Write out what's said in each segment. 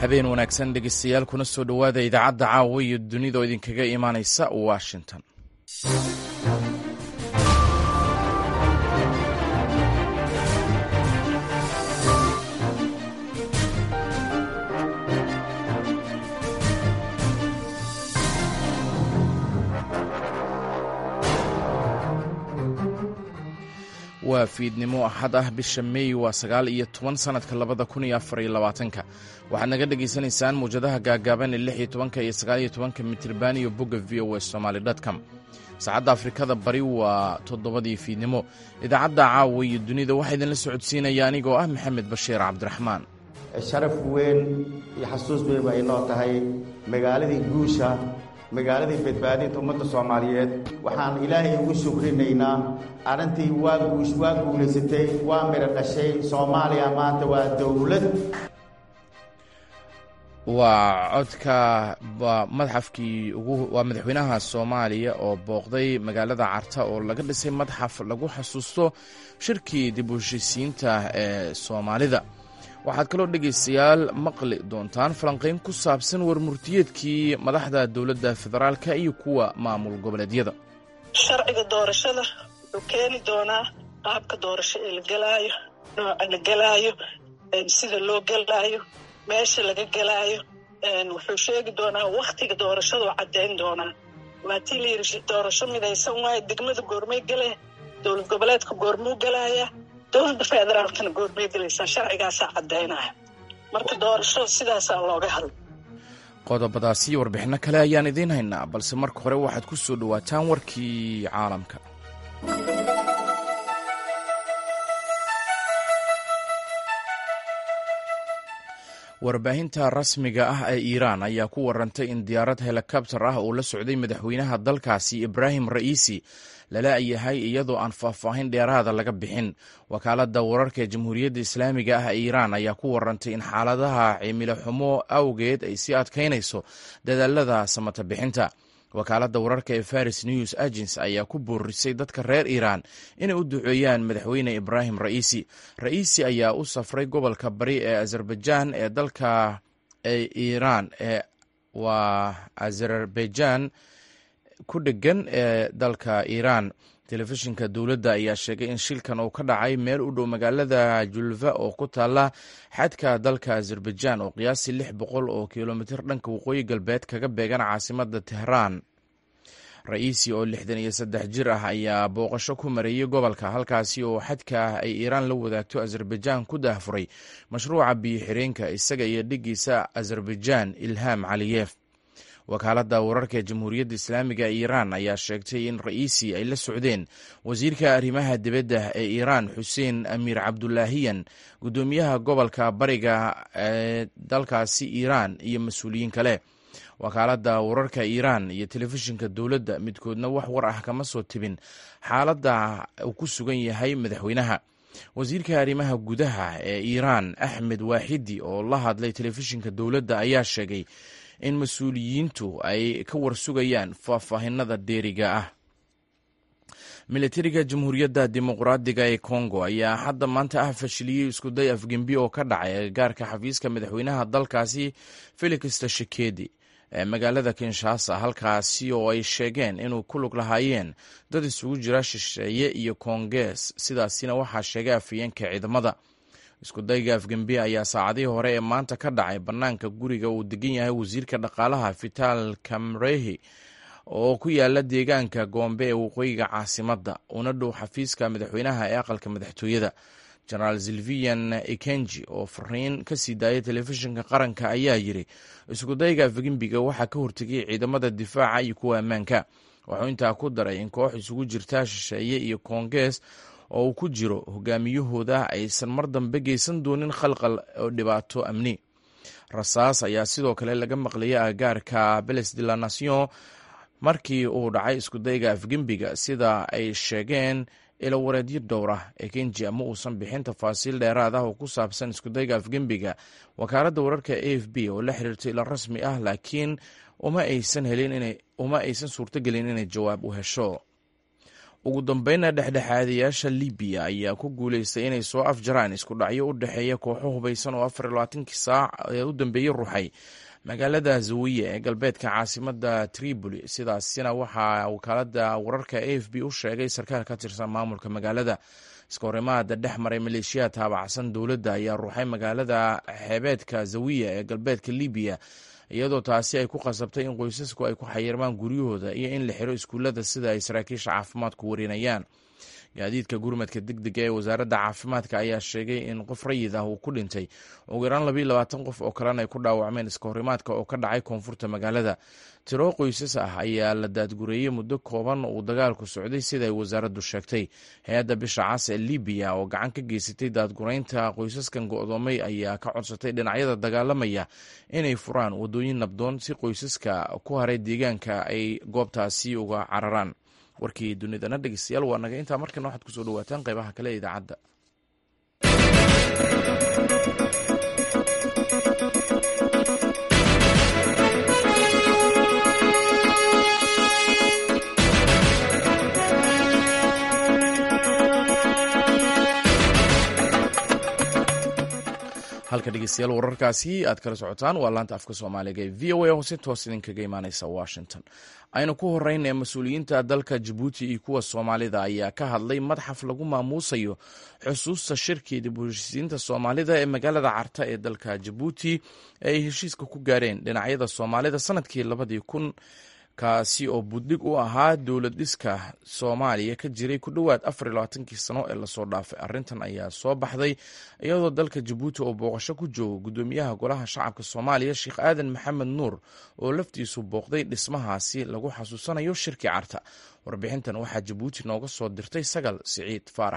habeen wanaagsan dhegeystayaal kuna soo dhowaada idaacadda caawa iyo dunida oo idinkaga imaanaysa washington waa fiidnimo axad ah bisha meey waa sagaal iyo toban sanadka labada kun iyo afar iyo labaatanka waxaad naga dhagaysanaysaan muwjadaha gaagaaban ee lix iyo tobanka iyo sagaal iyo tobanka mitirban iyo bogga v o s somaali dotcom saacadda afrikada bari waa toddobadii fiidnimo idaacadda caawa iyo dunida waxaa idinla socodsiinaya anigoo ah maxamed bashiir cabdiraxmaan sharaf weyn iyo xasuus weyn ba inoo tahay magaaladii guusha magaaladii badbaadinta ummadda soomaaliyeed waxaan ilaahay ugu shukrinaynaa arrintii waa guush waa guulaysatay waa midho dhashay soomaaliya maanta waa dowlad waa codka waa madxafkii ugu waa madaxweynaha soomaaliya oo booqday magaalada carta oo laga dhisay madxaf lagu xasuusto shirkii dib u heshisiinta ee soomaalida waxaad kaloo dhegaystayaal maqli doontaan falanqayn ku saabsan warmurtiyeedkii madaxda dowladda federaalka iyo kuwa maamul goboleedyada sharciga doorashada wuxuu keeni doonaa qaabka doorasho ee la gelaayo nooca la gelaayo sida loo gelaayo meesha laga gelaayo wuxuu sheegi doonaa wakhtiga doorashadu caddayn doonaa waa tii la yidhi doorasho midaysan waayo degmada goormay gele dowlad goboleedka goormuu gelaaya dowladda federaalkana goormay gelaysaa sharcigaasaa caddaynaya marka doorasho sidaasaa looga hadla qodobadaasi iyo warbixinno kale ayaan idiin haynaa balse marka hore waxaad ku soo dhowaataan warkii caalamka warbaahinta rasmiga ah ee iiraan ayaa ku warantay in diyaarad helikabtar ah oo la socday madaxweynaha dalkaasi ibraahim ra'iisi lala yahay iyadoo aan faahfaahin dheeraada laga bixin wakaaladda wararka ee jamhuuriyadda islaamiga ah ee iiraan ayaa ku warantay in xaaladaha cimilo xumo awgeed ay sii adkaynayso dadaalada samata bixinta wakaaladda wararka ee faris news agents ayaa ku boorisay dadka reer iiraan inay u duceeyaan madaxweyne ibraahim ra'iisi ra'iisi ayaa u safray gobolka bari ee azerbaijan ee dalka iiraan ee waa azerbaijan ku dhegan ee dalka iiraan telefishinka dowladda ayaa sheegay in shilkan uu ka dhacay meel u dhow magaalada julva oo ku taala xadka dalka azerbaijan oo qiyaastii lix boqol oo kilomitir dhanka waqooyi galbeed kaga beegan caasimada tehraan ra'iisi oo lixdan iyo saddex jir ah ayaa booqasho ku mareeyey gobolka halkaasi oo xadka ah ay iiraan la wadaagto azerbaijan ku daahfuray mashruuca biyo xireenka isaga iyo dhigiisa azerbaijan ilham caliyef wakaaladda wararka ee jamhuuriyadda islaamiga ee iiraan ayaa sheegtay in ra'iisi ay la socdeen wasiirka arrimaha dibadda ee iiraan xuseen amiir cabdulaahiyan guddoomiyaha gobolka bariga ee dalkaasi iiraan iyo mas-uuliyiin kale wakaaladda wararka iiraan iyo telefishinka dowladda midkoodna wax war ah kama soo tebin xaaladda uu ku sugan yahay madaxweynaha wasiirka arrimaha gudaha ee iiraan axmed waaxidi oo la hadlay telefishinka dowladda ayaa sheegay in mas-uuliyiintu ay ka warsugayaan faahfaahinada dheeriga ah militariga jamhuuriyadda dimuqraadiga ee kongo ayaa hadda maanta ah fashiliyey iskuday afgembi oo ka dhacay agagaarka xafiiska madaxweynaha dalkaasi felix tashikedi ee magaalada kinshasa halkaasi oo ay sheegeen inuu ku lug lahaayeen dad isugu jira shisheeye iyo koongees sidaasina waxaa sheegay afhayeenka ciidamada iskudayga afgembi ayaa saacadihii hore ee maanta ka dhacay bannaanka guriga uu degan yahay wasiirka dhaqaalaha vital kamrehi oo ku yaala deegaanka goombe ee waqooyiga caasimadda una dhow xafiiska madaxweynaha ee aqalka madaxtooyada jenaraal silvian ikenji oo fariin ka sii daayay telefishinka qaranka ayaa yiri iskudayga afgembiga waxaa ka hortegay ciidamada difaaca iyo kuwa ammaanka wuxuu intaa ku daray in koox isugu jirta shisheeye iyo koongees oo uu ku jiro hogaamiyahooda aysan mar dambe geysan doonin khalqal oo dhibaato amni rasaas ayaa sidoo kale laga maqlayay agagaarka beles de la nation markii uu dhacay iskudayga afgembiga sida ay sheegeen ilawareedyo dhowr ah ee kenji ama uusan bixin tafaasiil dheeraad ah oo ku saabsan iskudayga afgembiga wakaaladda wararka a f b oo la xiriirtay ila rasmi ah laakiin uma aysan helin uma aysan suurtogelin inay jawaab u hesho ugu dambeynna dhexdhexaadayaasha libiya ayaa ku guuleystay inay soo afjaraan isku dhacyo u dhexeeya kooxo hubaysan oo afar iyo labaatankii saac ee u dambeeyey ruuxay magaalada zawiya ee galbeedka caasimada tripoli sidaasina waxaa wakaalada wararka a f b u sheegay sarkaal ka tirsan maamulka magaalada iska horimaada dhex maray maleeshiyaad taabacsan dowladda ayaa ruuxay magaalada xeebeedka zawiya ee galbeedka libiya iyadoo taasi ay ku qasabtay in qoysasku ay ku xayirmaan guryahooda iyo in la xiro iskuullada sida ay saraakiisha caafimaadku warinayaan gaadiidka gurmadka degdega ee wasaaradda caafimaadka ayaa sheegay in qof rayid ah uu ku dhintay ugu yaraan labayo labaatan qof oo kalena ay ku dhaawacmeen iska horimaadka oo ka dhacay koonfurta magaalada tiro qoysas ah ayaa la daadgureeyey muddo kooban uu dagaalku socday sida ay wasaaraddu sheegtay hay-adda bisha cas ee libiya oo gacan ka geysatay daadgureynta qoysaskan go-doomay ayaa ka codsatay dhinacyada dagaalamaya inay furaan wadooyin nabdoon si qoysaska ku haray deegaanka ay goobtaasi uga cararaan warkii dunidana dhegeystayaal waa naga intaa markana waxaad kusoo dhawaataan qeybaha kale ee idaacadda halka dhegeystayaal wararkaasi aad kala socotaan waa laanta afka soomaaliga ee v o a oo si toos idinkaga imaaneysa washington aynu ku horeyn ee mas-uuliyiinta dalka jabuuti iyo kuwa soomaalida ayaa ka hadlay madxaf lagu maamuusayo xusuusta shirkii dib u heshiisiinta soomaalida ee magaalada carta ee dalka jabuuti ee ay heshiiska ku gaareen dhinacyada soomaalida sanadkii labadii kun kaasi oo buddig u ahaa dowlad dhiska soomaaliya ka jiray ku dhowaad afar iyo labaatankii sano ee lasoo dhaafay arrintan ayaa soo baxday iyadoo dalka jabuuti oo booqasho ku jooga guddoomiyaha golaha shacabka soomaaliya sheekh aadan maxamed nuur oo laftiisu booqday dhismahaasi lagu xasuusanayo shirkii carta warbixintan waxaa jabuuti nooga soo dirtay sagal siciid faarax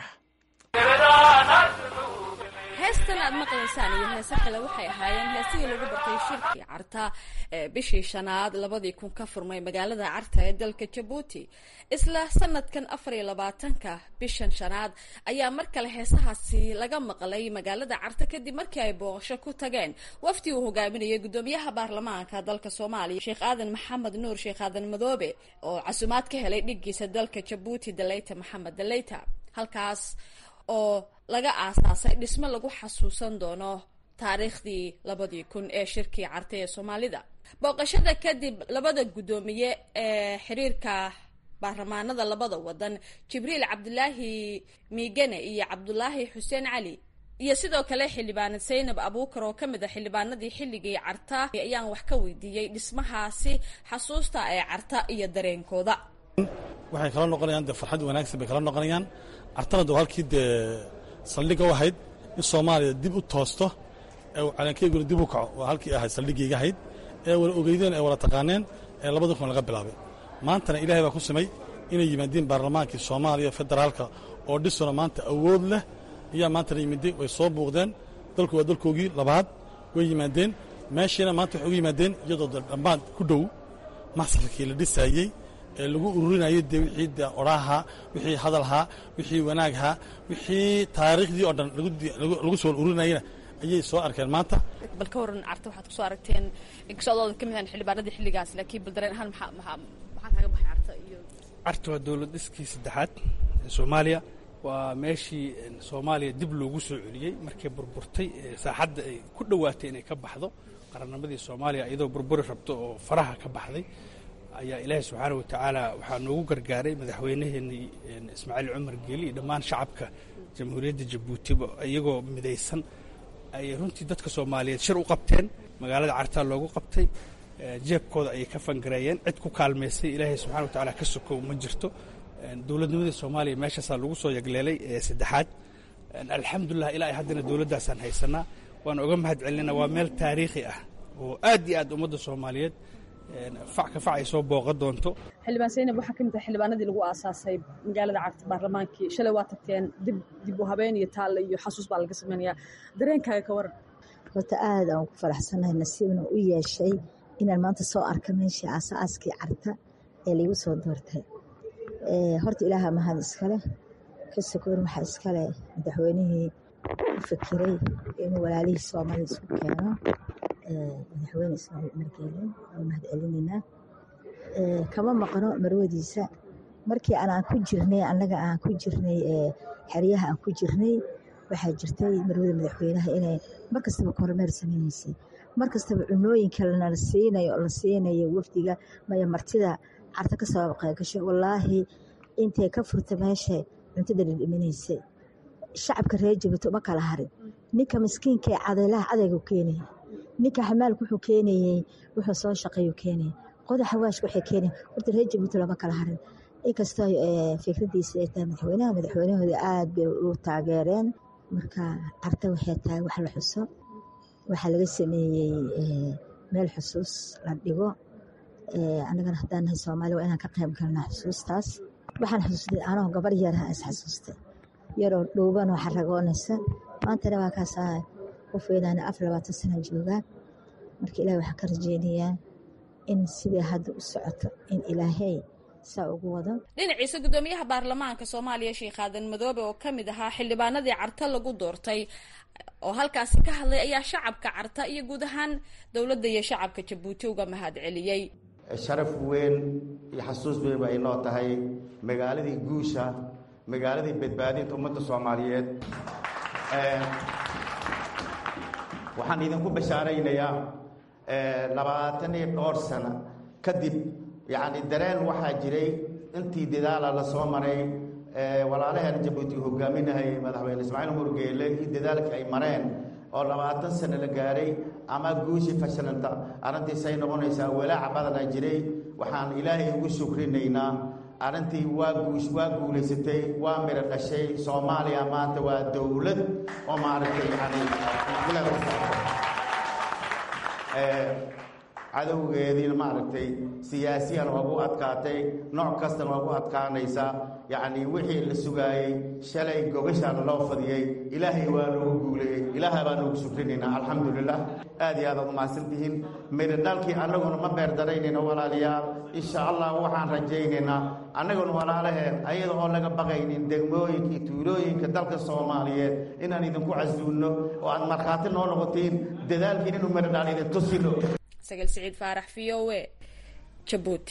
heestan aad maqlaysaan iyo heese kale waxay ahaayeen heesihii lagu bartay shirkii carta ee bishii shanaad labadii kun ka furmay magaalada carta ee dalka jabuuti isla sanadkan afar iyo labaatanka bishan shanaad ayaa mar kale heesahaasi laga maqlay magaalada carta kadib markii ay booqasho ku tageen wafdi uu hogaaminayay guddoomiyaha baarlamaanka dalka soomaaliya sheekh aadan maxamed nuur sheekh aadan madoobe oo casumaad ka helay dhigiisa dalka jabuuti daleyta maxamed daleyta halkaas oo laga aasaasay dhismo lagu xasuusan doono taariikhdii labadii kun ee shirkii cartay ee soomaalida booqashada kadib labada guddoomiye ee xiriirka baarlamaanada labada wadan jibriil cabdulaahi miigane iyo cabdulaahi xuseen cali iyo sidoo kale xildhibaanad saynab abuukar oo kamid a xildhibaanadii xilligii carta ayaan wax ka weydiiyey dhismahaasi xasuusta ee carta iyo dareenkooda waxay kala noqonayaan dee farxad wanaagsan bay kala noqonayaan cartana de halkii dee saldhigga u ahayd in soomaaliya dib u toosto ee calankeyguna dib u kaco waa halkii ahayd saldhiggayga ahayd ee wala ogeydeen ee wala taqaaneen ee labada kun laga bilaabay maantana ilaahay baa ku samay inay yimaadiin baarlamaankii soomaaliya federaalka oo dhisuna maanta awood leh ayaa maantana yimideen way soo buuqdeen dalku waa dalkoogii labaad way yimaadeen meeshiina maanta waxay ugu yimaadeen iyadoo dhammaan ku dhow masrarkii la dhisaayey ee lagu ururinayay dee wixii de odhaaha wixii hadalhaa wixii wanaaghaa wixii taariikhdii oo dhan lagu soo ururinayana ayay soo arkeen maanta bal ka waran carta waxaad kusoo aragteen inkastoo ka mid ahan xildhibaanadii xilligaas laakiin bal dareen ahaan maxaa maxaa maxaa kaaga baxay carta iyo carta waa dowlad dhiskii saddexaad ee soomaaliya waa meeshii soomaaliya dib loogu soo celiyey markay burburtay saaxadda ay ku dhowaatay inay ka baxdo qarannimadii soomaaliya iyadoo burburi rabto oo faraha ka baxday ayaa ilaahay subxaana wa tacaala waxaa noogu gargaaray madaxweynaheenii ismaaciil cumar geeli iyo dhammaan shacabka jamhuuriyadda jabuutiba iyagoo midaysan ayay runtii dadka soomaaliyeed shir u qabteen magaalada cartaa loogu qabtay jeebkooda ayay ka fangareeyeen cid ku kaalmaysay ilaahay subxana wa tacaala ka sokow ma jirto dowladnimadii soomaaliya meeshaasaa lagu soo yagleelay ee saddexaad alxamdulilah ilaa haddana dowladdaasaan haysanaa waan oga mahad celinayna waa meel taariikhi ah oo aad iyo aad ummadda soomaaliyeed fac ka fac ay soo booqan doonto xildhibaan saynab waxaa ka mid ah xildhibaanadii lagu aasaasay magaalada carta baarlamaankii shalay waa tagteen dib dib u habeen iyo taalle iyo xasuus baa laga samaynayaa dareenkaaga ka waran horta aad aan ku faraxsanahay nasiibna u yeeshay inaan maanta soo arka meeshii aasaaskii carta ee laigu soo doortay horta ilaaha mahad iskale ka sokoon waxaa iskale madaxweynihii u fakiray inuu walaalihii soomaalida isku keeno madaxweyne ismaaciil margeele waa mahad celinaynaa kama maqno marwadiisa markii aan ku jirnay annaga aan ku jirnay xeryaha aan ku jirnay waxaa jirtay marwada madaxweynaha inay mar kastaba kormeer sameyneysay mar kastaba cunooyinka lana siinayo la siinayo wafdiga maya martida carta ka soo qeygasho wallaahi intay ka furta meesha cuntada dhidhiminaysay shacabka reer jabuuti uma kala harin ninka miskiinka ee cadeylaha cadaygu keenaya ninka xamaalka wuxuu keenayey wuxuu soo shaqeeyu keenaya qodaxa waashka waxay keenaya horta reer jabuuti lama kala harin inkastoo fikradiisa ay tahay madaxweynaha madaxweynahooda aada bay u taageereen marka carta waxay tahay wax la xuso waxaa laga sameeyey meel xusuus la dhigo annagana haddaan nahay soomaaliya waa inaan ka qayb galnaa xusuustaas waxaan xusuustay anoo gabar yaraha is xasuustay yaroo dhuubanoo xaragoonaysa maantana waa kaasaa qof weynaana afar labaatan sana joogaa marka ilaah waxaan ka rajeynayaa in sidai hadda u socoto in ilaahay saa ugu wado dhinaciisa guddoomiyaha baarlamaanka soomaaliya sheekh aadan madoobe oo ka mid ahaa xildhibaanadii carta lagu doortay oo halkaasi ka hadlay ayaa shacabka carta iyo guud ahaan dowladda iyo shacabka jabuuti uga mahad celiyey sharaf weyn iyo xasuus weyn ba inoo tahay magaaladii guusha magaaladii badbaadinta ummadda soomaaliyeed waxaan idinku bashaaraynayaa labaatan iyo dhowr sano kadib yacni dareen waxaa jiray intii dadaala la soo maray walaalaheena jabuuti hogaaminahay madaxweyne ismaaciil murgeele iyo dadaalkii ay mareen oo labaatan sano la gaaray ama guushii fashilanta arrintiisay noqonaysaa walaaca badana jiray waxaan ilaahay ugu shukrinaynaa arrintii waa guush waa guulaysatay waa miro dhashay soomaaliya maanta waa dowlad oo maaragtay yani cadowgeediina maaragtay siyaasiyan waa gu adkaatay nooc kastana waa gu adkaanaysaa yacni wixii la sugaayey shalay gogashaana loo fadiyey ilaahay waa noogu guuleeyey ilaahay baa noogu shukrinaynaa alxamdulilah aad iyo aad aad umahadsantihiin midho dhalkii annaguna ma beerdaraynayno walaalayaal insha allah waxaan rajaynaynaa annaguna walaalaheen ayada oo laga baqaynin degmooyinka iyo tuulooyinka dalka soomaaliyeed inaan idinku casuulno oo aad markhaati noo noqotiin dadaalkiin inuu midho dhaal idin tusino sagal siciid faarax v o e jabuuti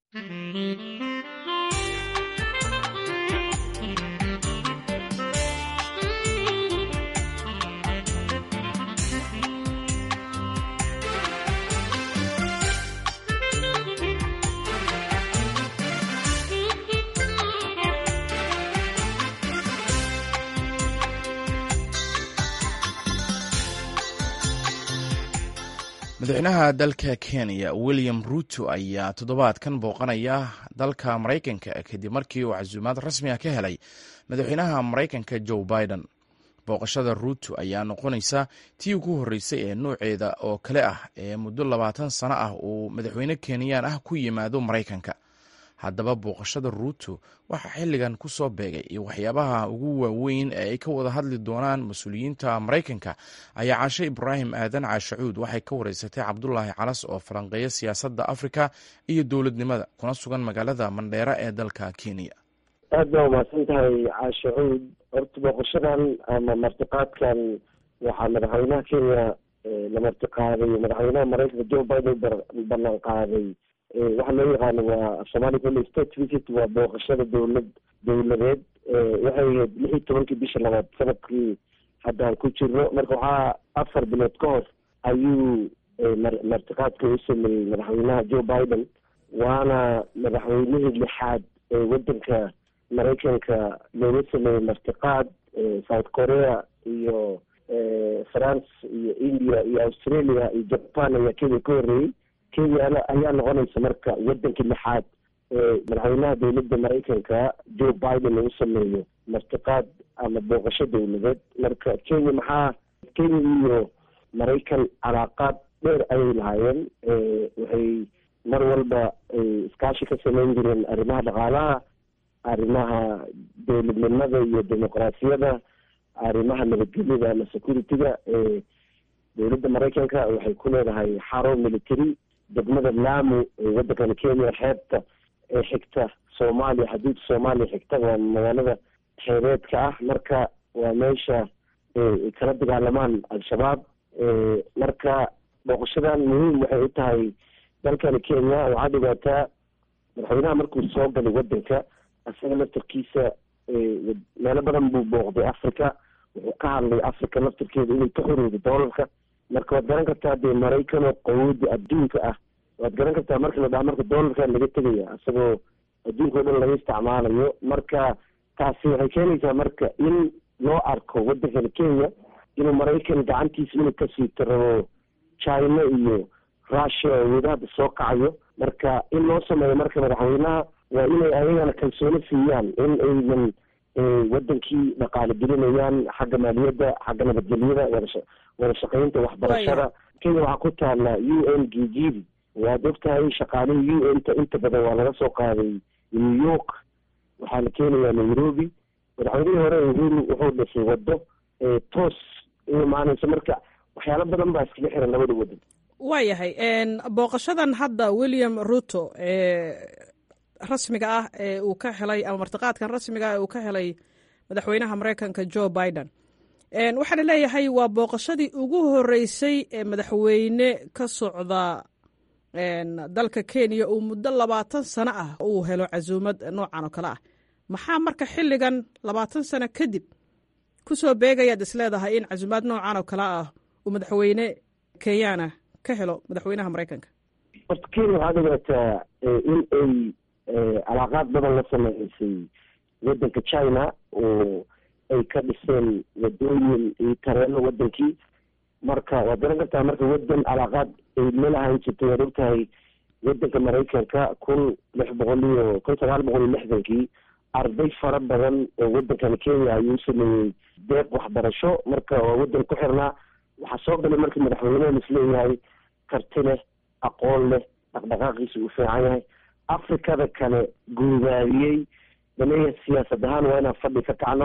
madaxweynaha dalka kenya william ruto ayaa toddobaadkan booqanaya dalka maraykanka kadib markii uu casuumaad rasmi ah ka helay madaxweynaha maraykanka joe biden booqashada ruto ayaa noqonaysa tii ugu horreysay ee nuuceeda oo kale ah ee muddo labaatan sano ah uu madaxweyne kenyaan ah ku yimaado maraykanka haddaba booqashada ruto waxaa xilligan ku soo beegay iyo waxyaabaha ugu waaweyn ee ay ka wada hadli doonaan mas-uuliyiinta maraykanka ayaa caashe ibraahim aadan caashacuud waxay ka wareysatay cabdulaahi calas oo falanqeeya siyaasadda afrika iyo dowladnimada kuna sugan magaalada mandheera ee dalka kenya aad baa umahadsan tahay caashacuud horta booqashadan ama martiqaadkan waxaa madaxweynaha kenya la martiqaaday madaxweynaha maraykanka joe biden ballan qaaday waxaa loo yaqaano waa somali valley state visit waa booqashada dowlad dowladeed waxay ahayd lix iyo tobankii bisha labaad sanadkii haddaan ku jirno marka waxaa afar bilood ka hor ayuu martiqaadka u sameeyey madaxweynaha joe biden waana madaxweynihii lixaad ee wadanka maraykanka looga sameeyey martiqaad south korea iyo france iyo india iyo australia iyo japan ayaa kenya ka horreeyey kenya ayaa noqonaysa marka wadankii lixaad ee madaxweynaha dowladda maraykanka joe biden lagu sameeyo martiqaad ama booqasho dowladeed marka kenya maxaa kenya iyo maraykan calaaqaad dheer ayay lahaayeen waxay mar walba iskaashi ka sameyn jireen arrimaha dhaqaalaha arrimaha dowladnimada iyo dimuqraasiyada arrimaha nabadgelyada ama security-ga dowladda maraykanka waxay ku leedahay xaro military degmada lamu ee waddankani kenya xeebta ee xigta soomaaliya xuduudda soomaaliya xigta waa magaalada xeebeedka ah marka waa meesha ay kala dagaalamaan al-shabaab marka booqashadan muhiim waxay u tahay dalkani kenya waxaad dhigaataa madaxweynaha markuu soo galay waddanka isaga laftarkiisa meelo badan buu booqday africa wuxuu ka hadlay africa laftarkeeda inay ka xorowdo doolarka marka waad garan kartaa dee maraykan oo qawooda adduunka ah waad garan kartaa marka la dhaha marka doolarkaa laga tegaya isagoo adduunka o dhan laga isticmaalayo marka taasi waxay keenaysaa marka in loo arko waddankani kenya inuu maraykan gacantiisa inuu ka siito rabo china iyo russia oo wada hadda soo kacayo marka in loo sameeyo marka madaxweynaha waa inay ayagana kalsooni siiyaan in aynan wadankii dhaqaale gelinayaan xagga maaliyadda xagga nabadgelyada wadasha wada shaqeynta waxbarashada kenya waxaa ku taala u n gigidi waad ogtahay shaqaalihii u n ta inta badan waa laga soo qaaday new york waxaa la keenayaa nairobi madaxweynihii hore uhuru wuxuu dhisay wado toos u imaanayso marka waxyaalo badan baa iskaga xiran labada wadan waayahay booqashadan hadda william ruto rasmiga ah ee uu ka helay ama martiqaadkan rasmiga ah ee uu ka helay madaxweynaha mareykanka joe biden waxaana leeyahay waa booqashadii ugu horeysay ee madaxweyne ka socda dalka kenya uu muddo labaatan sano ah uu helo casuumad noocan oo kale ah maxaa marka xilligan labaatan sano kadib kusoo beegayaad isleedahay in casuumaad noocan oo kale ah uu madaxweyne kenyana ka helo madaxweynaha mareykanka horta kenya waxaad ogaataa in ay alaaqaad badan la sameysay wadanka china oo ay ka dhiseen wadooyin iyo tareeno wadankii marka waad garan kartaa marka wadan alaaqaad ay lalahayn jirtay waad ogtahay wadanka maraykanka kun lix boqol iyo kun sagaal boqol iyo lixdankii arday fara badan oo wadankani kenya ayuu sameeyey deeq waxbarasho marka waa wadan ku xirnaa waxaa soo galay marka madaxweynehan isleeyahay karti leh aqoon leh dhaqdhaqaaqiisa uu fiican yahay afrikada kale guubaabiyey laleeyahay siyaasad ahaan waa inaan fadhi ka kacno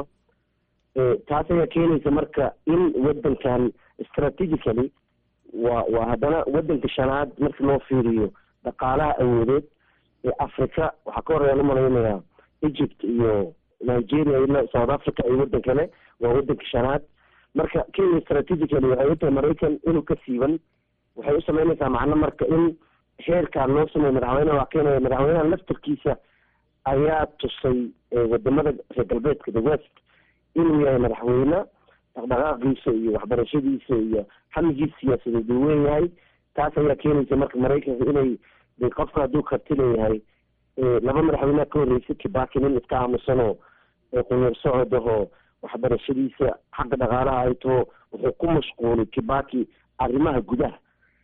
taas ayaa keenaysa marka in wadankan strategically waa waa haddana wadanka shanaad marki loo fiiriyo dhaqaalaha awoodeed ee africa waxaa ka horeya umalaynayaa egypt iyo nigeria ila south africa iyo wadan kale waa wadanka shanaad marka kenya strategically waxay u tahay maraykan inuu ka siiban waxay u sameynaysaa macno marka in heerkaan loo sameeyo madaxweyneha waa keenaya madaxweynaha laftarkiisa ayaa tusay wadamada reer galbeedka the west inuu yahay madaxweyne dhaqdhaqaaqiisa iyo waxbarashadiisa iyo hamigiisa siyaasadeed uu weynyahay taas ayaa keenaysa marka maraykanka inay de qofka hadduu karti leeyahay laba madaxweyneha ka horreysay kibaki nin iska aamusanoo qunyar socodahoo waxbarashadiisa xagga dhaqaalaha ay taho wuxuu ku mashquulay kibaki arrimaha gudaha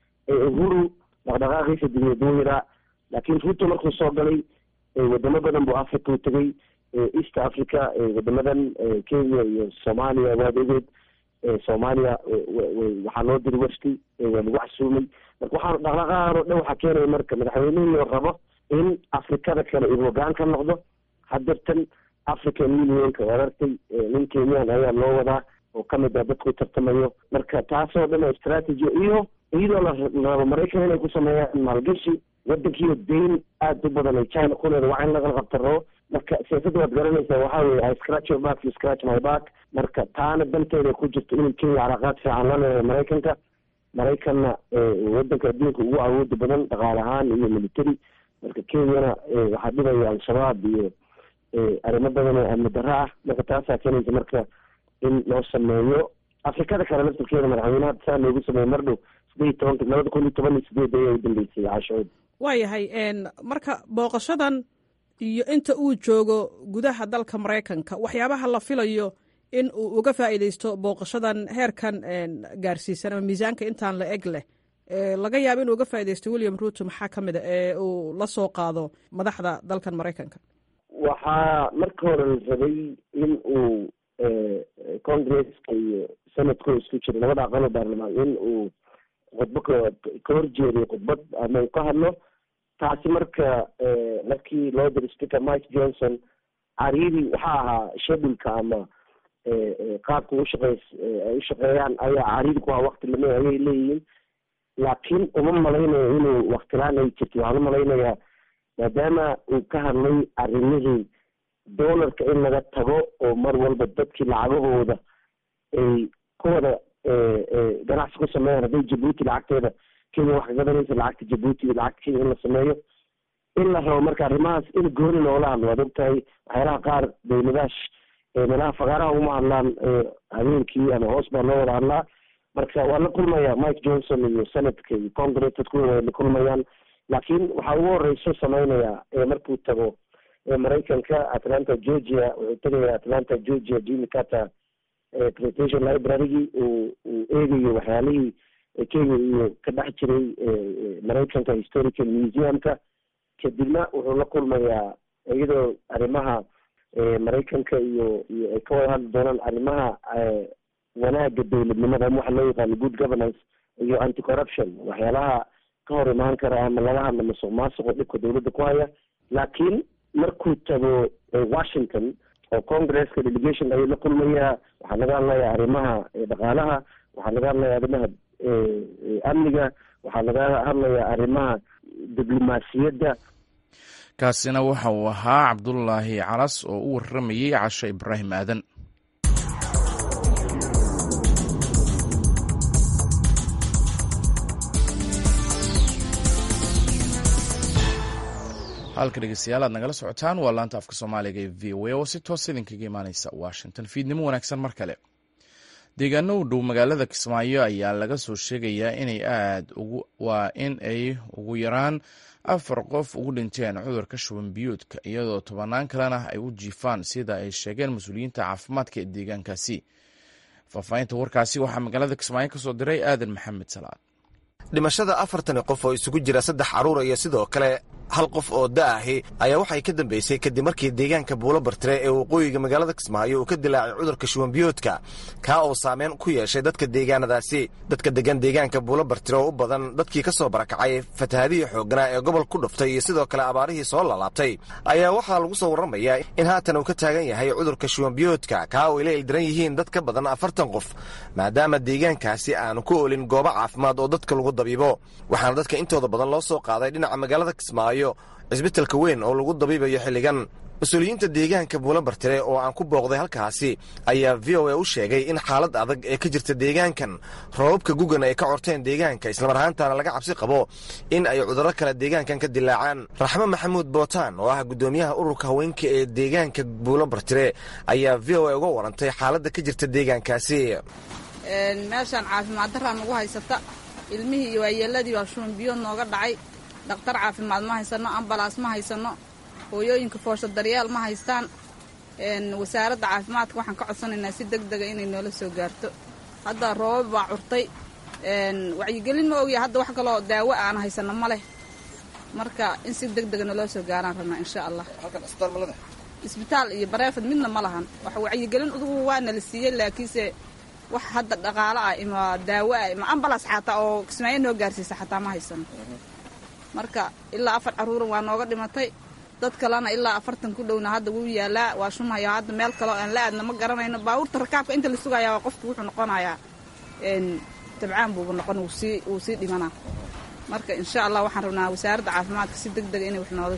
uhuru dhaqdhaqaaqiisa dibiyad wuu yaraa laakiin ruto markuu soo galay wadamo badan buu africa u tegay east africa wadamadan kenya iyo soomaaliya waad ogeed soomaaliya waxaa loo diri wafti waa lagu casuumay marka waxaa dhaqdhaqaaqan oo dhan waxaa keenaya marka madaxweynihii rabo in afrikada kale uu hogaan ka noqdo hadeertan african unionka waad artay nin kenyan ayaa loo wadaa oo kamid ah dadku tartamayo marka taasoo dhan oo strategy iyo iyadoo la rabo maraykan inay ku sameeyaan maalgashi wadankiiyo dayn aada u badan ay china ku leeda waa in laga qabta rabo marka siyaasadda waad garanaysaa waxaa weye i scratch your back you scratch my back marka taana danteeda ku jirto inay kenya calaaqaad fiican la leedahay maraykanka maraykanna wadanka adduunka ugu awooda badan dhaqaale ahaan iyo military marka kenyana waxaa dhibaya al-shabaab iyo arrimo badan oo amni darro ah marka taasaa keenaysa marka in loo sameeyo afrikada kale laftarkeeda madaxweynaha saa loogu sameeyo mar dhow sideed iyo tobanka labada kun iyo toban iyo sideed ayaa u dambeysay caashood waayahay marka booqashadan iyo inta uu joogo gudaha dalka maraykanka waxyaabaha la filayo in uu uga faa'iideysto booqashadan heerkan gaarsiisan ama miisaanka intaan la eg leh laga yaabo inuu uga faaideysto william ruto maxaa ka mid a ee uu la soo qaado madaxda dalkan maraykanka waxaa marka hore la rabay in uu congresska iyo senatko isku jiro labada aqalo baarlamaan in uu khudbo ka ka horjeediyo khudbad ama uu ka hadlo taasi marka markii loo diro speaker mike johnson cariiri waxaa ahaa shedulka ama qaabka ushaqeys ay ushaqeeyaan ayaa cariiri ku ahaa wakti lame ayay leeyihiin laakiin uma malaynayo inuu waktilaan ay jirto waxaan u malaynayaa maadaama uu ka hadlay arrimihii doolarka in laga tago oo mar walba dadkii lacagahooda ay ku wada ganacsi ku sameeyaan hadday jabuuti lacagteeda kenya wax ka gadanaysa lacagta jabuuti iyo lacagta kenya in la sameeyo in la rabo marka arrimahaas in gooni loola hadlo waad ogtahay waxyaalaha qaar dowladash meelaha fagaaraha uma hadlaan habeenkii ama hoos baa loo wada hadlaa marka waa la kulmaya mike johnson iyo senatka iyo congress dadku way la kulmayaan laakiin waxaa ugu horeyso sameynaya markuu tago maraykanka atlanta georgia wuxuu tegaya atlanta georgia jimmy carter presentation librarygii uu uu eegayo waxyaalihii kenya iyo ka dhex jiray maraykanka historical museumka kadibna wuxuu la kulmayaa iyadoo arrimaha maraykanka iyo iyo ay ka wada hadli doonaan arrimaha wanaaga dowladnimada ama waxa loo yaqaano good governance iyo anti corruption waxyaalaha ka hor imaan kara ama laga hadla masuq maasuqo dhibka dowladda ku haya laakiin markuu tago washington oo congresska delegation ayuu la kulmayaa waxaa laga hadlaya arrimaha dhaqaalaha waxaa laga hadlaya arrimaha amniga waxaa laga hadlaya arrimaha diblomaasiyadda kaasina waxa uu ahaa cabdulaahi calas oo u waramayey cashe ibraahim aadan halka dhegeystayaal aad nagala socotaan waa laanta afka soomaaliga ee v o a oo si toos idinkaga imaaneysa washington fiidnimo wanaagsan mar kale deegaano u dhow magaalada kismaayo ayaa laga soo sheegayaa inay aad ugu waa in ay ugu yaraan afar qof ugu dhinteen cudurka shuban biyuudka iyadoo tobanaan kalena ay u jiifaan sida ay sheegeen mas-uuliyiinta caafimaadka ee deegaankaasi faahfaahinta warkaasi waxaa magaalada kismaayo ka soo diray aadan maxamed salaad dhimashada afartani qof oo isugu jira saddex carruur iyo sidoo kale hal qof oo da'ahi ayaa waxay ka dambeysay kadib markii deegaanka buulo bartire ee waqooyiga magaalada kismaayo uu ka dilaacay cudurka shubanbiyoodka kaa oo saameyn ku yeeshay dadka deegaanadaasi dadka degan deegaanka buulo bartire oo u badan dadkii ka soo barakacay fatahaadihii xoogganaa ee gobol ku dhuftay iyo sidoo kale abaarihii soo lalaabtay ayaa waxaa lagu soo warramayaa in haatan uu ka taagan yahay cudurka shubanbiyoodka kaa oo ay la ildiran yihiin dad ka badan afartan qof maadaama deegaankaasi aanu ku olin goobo caafimaad oo dadka lagu dabiibo waxaana dadka intooda badan loo soo qaaday dhinaca magaalada kismaayo cisbitalka weyn oo lagu dabiibayo xilligan mas-uuliyiinta deegaanka buulo bartire oo aan ku booqday halkaasi ayaa v o a u sheegay in xaalad adag ee ka jirta deegaankan roobabka gugan ay ka corteen deegaanka islamar ahaantaana laga cabsi qabo in ay cudurro kale deegaankan ka dilaacaan raxmo maxamuud bootaan oo ah guddoomiyaha ururka haweenka ee deegaanka buulo bartire ayaa v o a uga warantay xaaladda ka jirta deegaankaasi meeshaan caafimaad daraa nagu haysata ilmihii iyo waayeeladii baa shuban biyood nooga dhacay dhakhtar caafimaad ma haysano ambalaas ma haysano hooyooyinka foosho daryeel ma haystaan wasaaradda caafimaadka waxaan ka codsanaynaa si deg dega inay noola soo gaarto hadda roobab baa curtay wacyigelin ma ogya hadda wax kaloo daawo aan haysano ma leh marka in si deg dega naloo soo gaaraan rabnaa insha allah isbitaal iyo bareefad midna ma lahan wax wacyigelin udugu waa nala siiyey laakiinse wax hadda dhaqaalo ah ima daawo ah ima ambalaas xataa oo kismaayo noo gaarsiisa xataa ma haysano marka ilaa afar carruuran waa nooga dhimatay dad kalena ilaa afartan ku dhowna hadda wuu yaalaa waa shumaya hadda meel kaleo aan la aadna ma garanayno baabuurta rakaabka inta la sugayaa waa qofku wuxuu noqonayaa tabcaan buuba noqon wsii wuu sii dhimanaa marka insha allah waxaan rabnaa wasaaradda caafimaadka si deg dega inay wax noola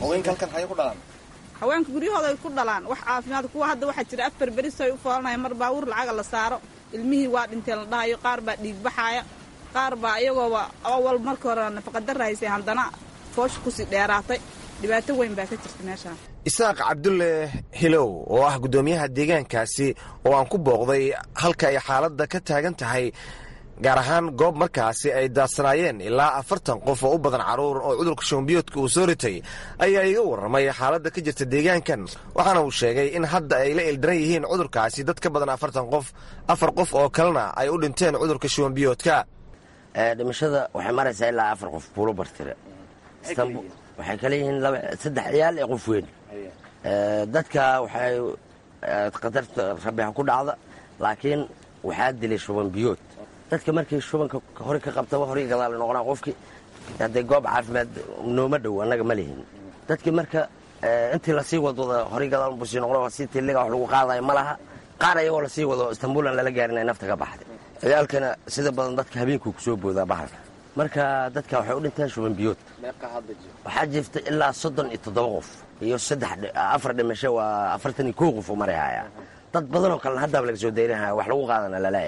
haweenka guryahooda ay ku dhalaan wax caafimaad kuwa hadda waxaa jira afar beris ay u foolanaya mar baabuur lacaga la saaro ilmihii waa dhinteen la dhahayo qaar baa dhiig baxaaya qaar baa iyagooba awal markii hore nafaqadara haysay haddana foosha kusii dheeraatay dhibaato weyn baa ka jirta meeshaan isaaq cabdulle hilow oo ah guddoomiyaha deegaankaasi oo aan ku booqday halka ay xaaladda ka taagan tahay gaar ahaan goob markaasi ay daadsanaayeen ilaa afartan qof oo u badan carruur oo cudurka shubanbiyoodka uu soo ritay ayaa iga warramay xaaladda ka jirta deegaankan waxaana uu sheegay in hadda ay la ildiran yihiin cudurkaasi dad ka badan afartan qof afar qof oo kalena ay u dhinteen cudurka shubanbiyoodka dhimashada waxay maraysaa ilaa afar qof buulo bartire waxay kale yihiin saddex ciyaal ee qof weyn dadka waxay qadarta rabixa ku dhacda laakiin waxaa dilay shuban biyood dadka markii shubanka hore ka qabtaba horay gadaal noqonaa qofkii haddee goob caafimaad nooma dhow annaga ma lihin dadkii marka intii lasii wadwada horay gadaal busii noqdo si tilliga wax lagu qaadayo ma laha qaar ayagoo lasii wado istanbuulan lala gaarin ay nafta ka baxday ciyaalkana sida badan dadka habeenkuu kusoo boodaa bahalka marka dadka waxay u dhinteen shuban biyood waxaa jirta ilaa soddon iyo toddoba qof iyo saddex afar dhimasho waa afartan iyo kow qof u marayhaya dad badanoo kalena haddaaba laga soo dayrinaya wax lagu qaadana laleeyahay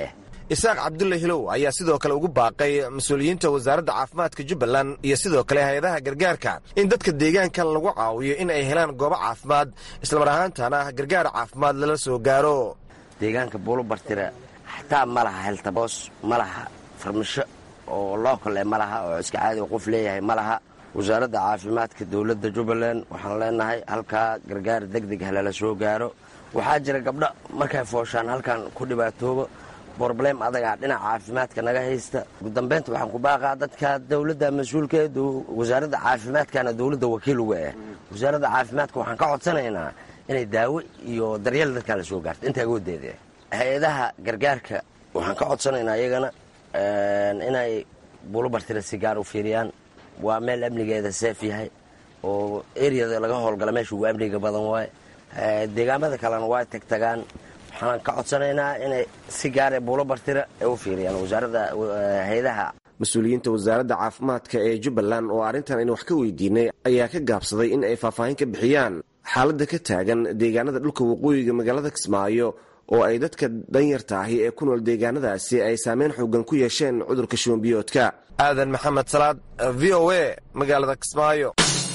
isaaq cabdulle hilow ayaa sidoo kale ugu baaqay mas-uuliyiinta wasaaradda caafimaadka jubbaland iyo sidoo kale hay-adaha gargaarka in dadka deegaankan lagu caawiyo in ay helaan goobo caafimaad islamar ahaantana gargaar caafimaad lala soo gaaro deegaanka buulobartire xataa ma laha heltaboos ma laha farmasho oo lookale ma laha oo iska caadiga qof leeyahay ma laha wasaaradda caafimaadka dowladda jubbaland waxaan leenahay halkaa gargaar deg deg halala soo gaaro waxaa jira gabdho markay fooshaan halkan ku dhibaatoobo broblem adagaa dhinaca caafimaadka naga haysta ugu dambeynta waxaan ku baaqaa dadka dowladda mas-uulkeedu wasaaradda caafimaadkana dowladda wakiil uga ah wasaaradda caafimaadka waxaan ka codsanaynaa inay daawo iyo daryeel dadkaa la soo gaarto inta agoodeeda hay-adaha gargaarka waxaan ka codsanaynaa iyagana inay buulobartira si gaar u fiiriyaan waa meel amnigeeda seef yahay oo eriyada laga howlgala meesha ugu amniga badan waaye deegaamada kalena waa tagtagaan waxaan ka codsanaynaa inay si gaare buulobartira ay u fiiriyaan wasaaradda hay-adaha mas-uuliyiinta wasaaradda caafimaadka ee jubbaland oo arrintan aynu wax ka weydiinay ayaa ka gaabsaday in ay faahfaahin ka bixiyaan xaaladda ka taagan deegaanada dhulka waqooyiga magaalada kismaayo oo ay dadka danyarta ahi ee ku nool deegaanadaasi ay saameyn xoogan ku yeesheen cudurka shuwanbiyoodka aadan maxamed salaad v o a magaalada kismaayo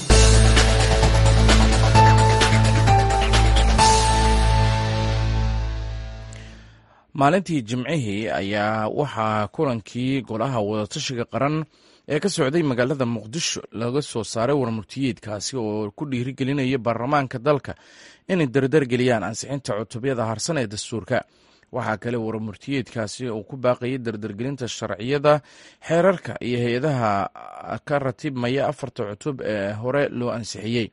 maalintii jimcihii ayaa waxaa kulankii golaha wadatashiga qaran ee ka socday magaalada muqdisho laga soo saaray warmurtiyeedkaasi oo ku dhiirigelinaya baarlamaanka dalka inay dardargeliyaan ansixinta cutubyada harsan ee dastuurka waxaa kale warmurtiyeedkaasi uu ku baaqayay dardargelinta sharciyada xeerarka iyo hay-adaha ka ratibmaya afarta cutub ee hore loo ansixiyey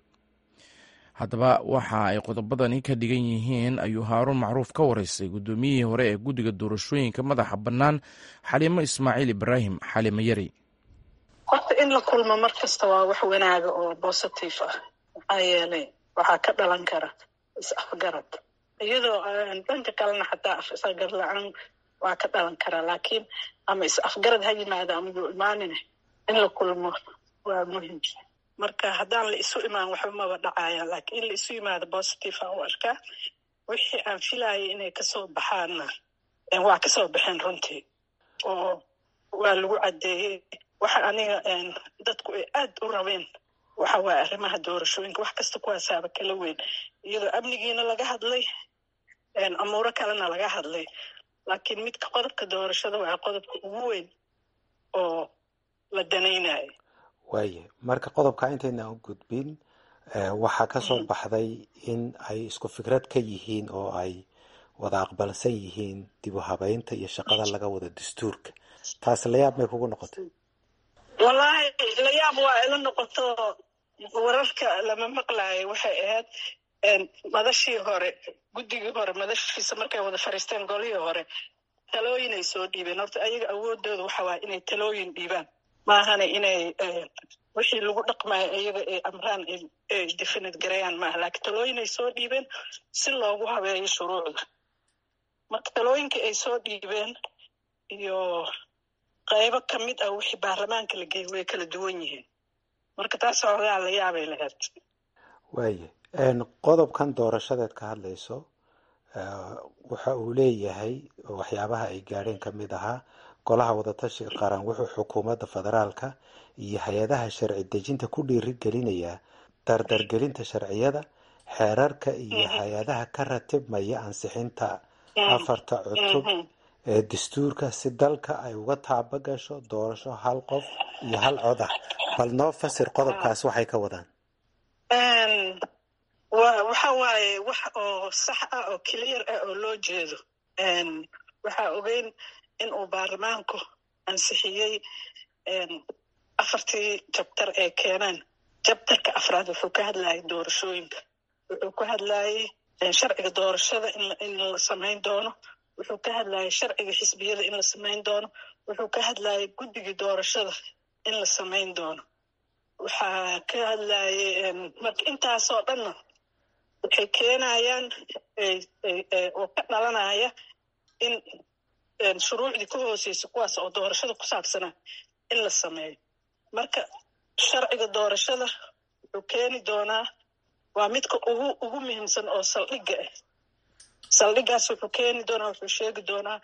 haddaba waxa ay qodobadani ka dhigan yihiin ayuu haaruun macruuf ka wareystay guddoomiyihii hore ee guddiga doorashooyinka madaxa bannaan xaliimo ismaaciil ibraahim xalimo yari horta in la kulmo mar kasta waa wax wanaaga oo bositif ah maxaa yeelay waxaa ka dhalan kara is-afgarad iyadoo dhanka kalena xataa afgarad la-aan waa ka dhalan karaa laakiin ama is-afgarad ha yimaada ama yuu imaanine in la kulmo waa muhim marka haddaan la isu imaan waxba maba dhacaya laakiin in la isu yimaado positive aan u arkaa wixii aan filayay inay kasoo baxaanna waa kasoo baxeen runtii oo waa lagu caddeeyey waxa aniga dadku ay aad u rabeen waxa waaya arrimaha doorashooyinka wax kasta kuwaasaaba kala weyn iyadoo amnigiina laga hadlay amuuro kalena laga hadlay laakiin midka qodobka doorashada waa qodobka ugu weyn oo la danaynayo waaye marka qodobka intayna u gudbin waxaa ka soo baxday in ay isku fikrad ka yihiin oo ay wada aqbalsan yihiin dib u habeynta iyo shaqada laga wada dastuurka taas layaab may kugu noqotay wallaahi layaab waa ila noqoto wararka lama maqlaayo waxay ahayd madashii hore guddigii hore madashiisa markay wada fariisteen golihii hore talooyinay soo dhiibeen horta ayaga awoodooda waxa waaya inay talooyin dhiibaan maahana inay wixii lagu dhaqmayo iyaga ay amraan ay definid garayaan maaha laakiin talooyinay soo dhiibeen si loogu habeeyo shuruucda marka talooyinkii ay soo dhiibeen iyo qaybo ka mid ah wixii baarlamaanka la geeyey way kala duwan yihiin marka taas hoogaa la yaabay lahayd waaye qodobkan doorashadeed ka hadlayso waxa uu leeyahay waxyaabaha ay gaadheen ka mid ahaa golaha wadatashiga qaran wuxuu xukuumadda federaalka iyo hay-adaha sharci dejinta ku dhiiri gelinayaa dardargelinta sharciyada xeerarka iyo hay-adaha ka ratibmaya ansixinta afarta cutub ee dastuurka si dalka ay uga taaba gasho doorasho hal qof iyo hal cod ah bal noo fasir qodobkaas waxay ka wadaan waxa waaye wax oo sax ah oo clear ah oo loo jeedo waxaa ogeyn in uu baarlamaanku ansixiyey afartii jabtar ee keeneen jabtarka afraad wuxuu ka hadlayay doorashooyinka wuxuu ka hadlayay sharciga doorashada in la samayn doono wuxuu ka hadlayay sharciga xisbiyada in la samayn doono wuxuu ka hadlayay guddigii doorashada in la samayn doono waxaa ka hadlayay marka intaasoo dhanna waxay keenayaan oo ka dhalanaya in shuruucdii ka hooseysa kuwaas oo doorashada ku saabsanaa in la sameeyo marka sharciga doorashada wuxuu keeni doonaa waa midka ugu ugu muhiimsan oo saldhigga ah saldhiggaas wuxuu keeni doonaa wuxuu sheegi doonaa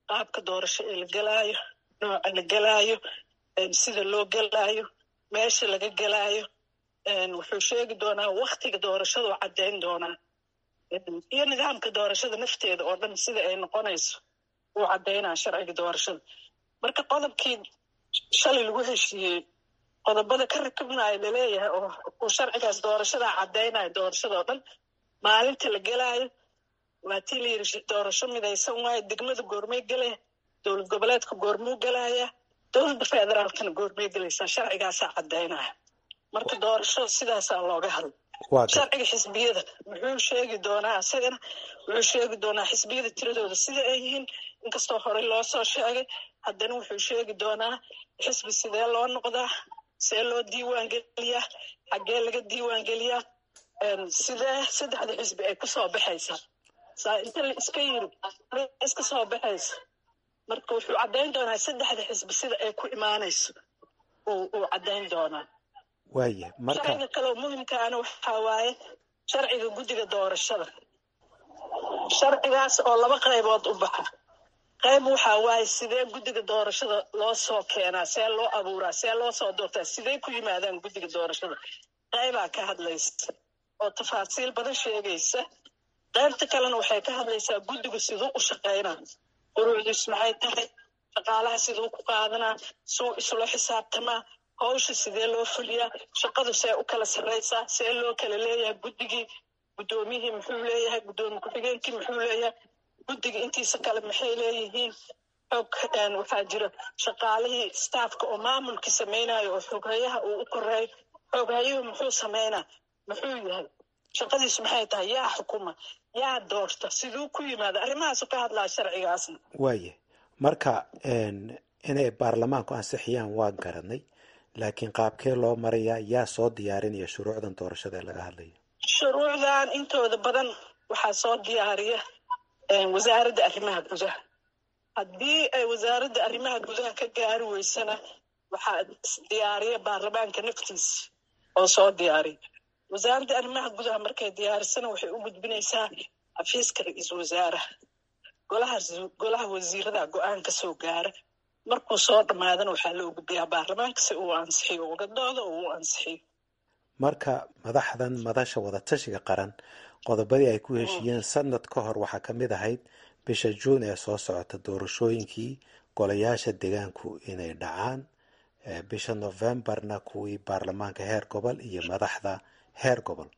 qaabka doorasho ee la gelaayo nooca la gelaayo sida loo gelaayo meesha laga gelaayo wuxuu sheegi doonaa waktiga doorashadu caddayn doonaa iyo nidaamka doorashada nafteeda oo dhan sida ay noqonayso uu caddaynaa sharciga doorashada marka qodobkii shalay lagu heshiiyey qodobada ka rakibnayo laleeyahay oo uu sharcigaas doorashadaa caddaynayo doorashadao dhan maalinta la gelaayo waa tii la yidhi doorasho midaysan waayo degmada goormey gelaya dowlad goboleedka goormuu gelaya dowladda federaalkana goormey gelaysaa sharcigaasaa caddaynaya marka doorasho sidaasaa looga hadla sharciga xisbiyada muxuu sheegi doonaa isagana wuxuu sheegi doonaa xisbiyada tiradooda sida ay yihiin inkastoo horey loo soo sheegay haddana wuxuu sheegi doonaa xisbi sidee loo noqdaa see loo diiwaan geliyaa xaggee laga diiwaan geliyaa sidee saddexda xisbi ay kusoo baxaysaa saa inta la iska yiri iska soo baxaysa marka wuxuu caddayn doonaa saddexda xisbi sida ay ku imaanayso uu caddayn doonaa waaya marka sharciga kaleo muhimkaana waxaa waaye sharciga guddiga doorashada sharcigaas oo laba qaybood u baxa qayb waxaa waaye sidee guddiga doorashada loo soo keenaa see loo abuuraa see loo soo doortaa sidee ku yimaadaan guddiga doorashada qaybaa ka hadlaysa oo tafaasiil badan sheegaysa qaybta kalena waxay ka hadlaysaa guddigu siduu u shaqaynaa quruucdiis maxay tahay shaqaalaha siduu ku qaadanaa suu isula xisaabtamaa hawsha sidee loo fuliyaa shaqadu see u kala sarraysaa see loo kala leeyahay guddigii guddoomiyihii muxuu leeyahay guddoomiye ku-xigeenkii muxuu leeyahay guddiga intiisa kale maxay leeyihiin xog waxaa jira shaqaalihii staafka oo maamulkii samaynayo oo xoghayaha uu u koreeyo xoghayuhu muxuu samaynaa muxuu yahay shaqadiisu maxay tahay yaa xukuma yaa doorta siduu ku yimaada arrimahaasu ka hadlaa sharcigaasna waaya marka inay baarlamaanku ansixiyaan waa garanay laakiin qaabkee loo marayaa yaa soo diyaarinaya shuruucdan doorashada ee laga hadlayo shuruucdan intooda badan waxaa soo diyaariya wasaaradda arrimaha gudaha haddii ay wasaaradda arrimaha gudaha ka gaari weysana waxaa diyaariya baarlamaanka naftiisa oo soo diyaariya wasaaradda arrimaha gudaha markay diyaarisana waxay u gudbinaysaa xafiiska ra-iisul wasaaraha golaha golaha wasiirada go-aan ka soo gaara markuu soo dhammaadana waxaa loo gudbiyaa baarlamaanka si uu ansixiyo uga doodo oo uu ansixiyo marka madaxdan madasha wadatashiga qaran qodobadii ay ku heshiiyeen sanad ka hor waxaa ka mid ahayd bisha juun ee soo socota doorashooyinkii golayaasha deegaanku inay dhacaan bisha novembarna kuwii baarlamaanka heer gobol iyo madaxda heer gobol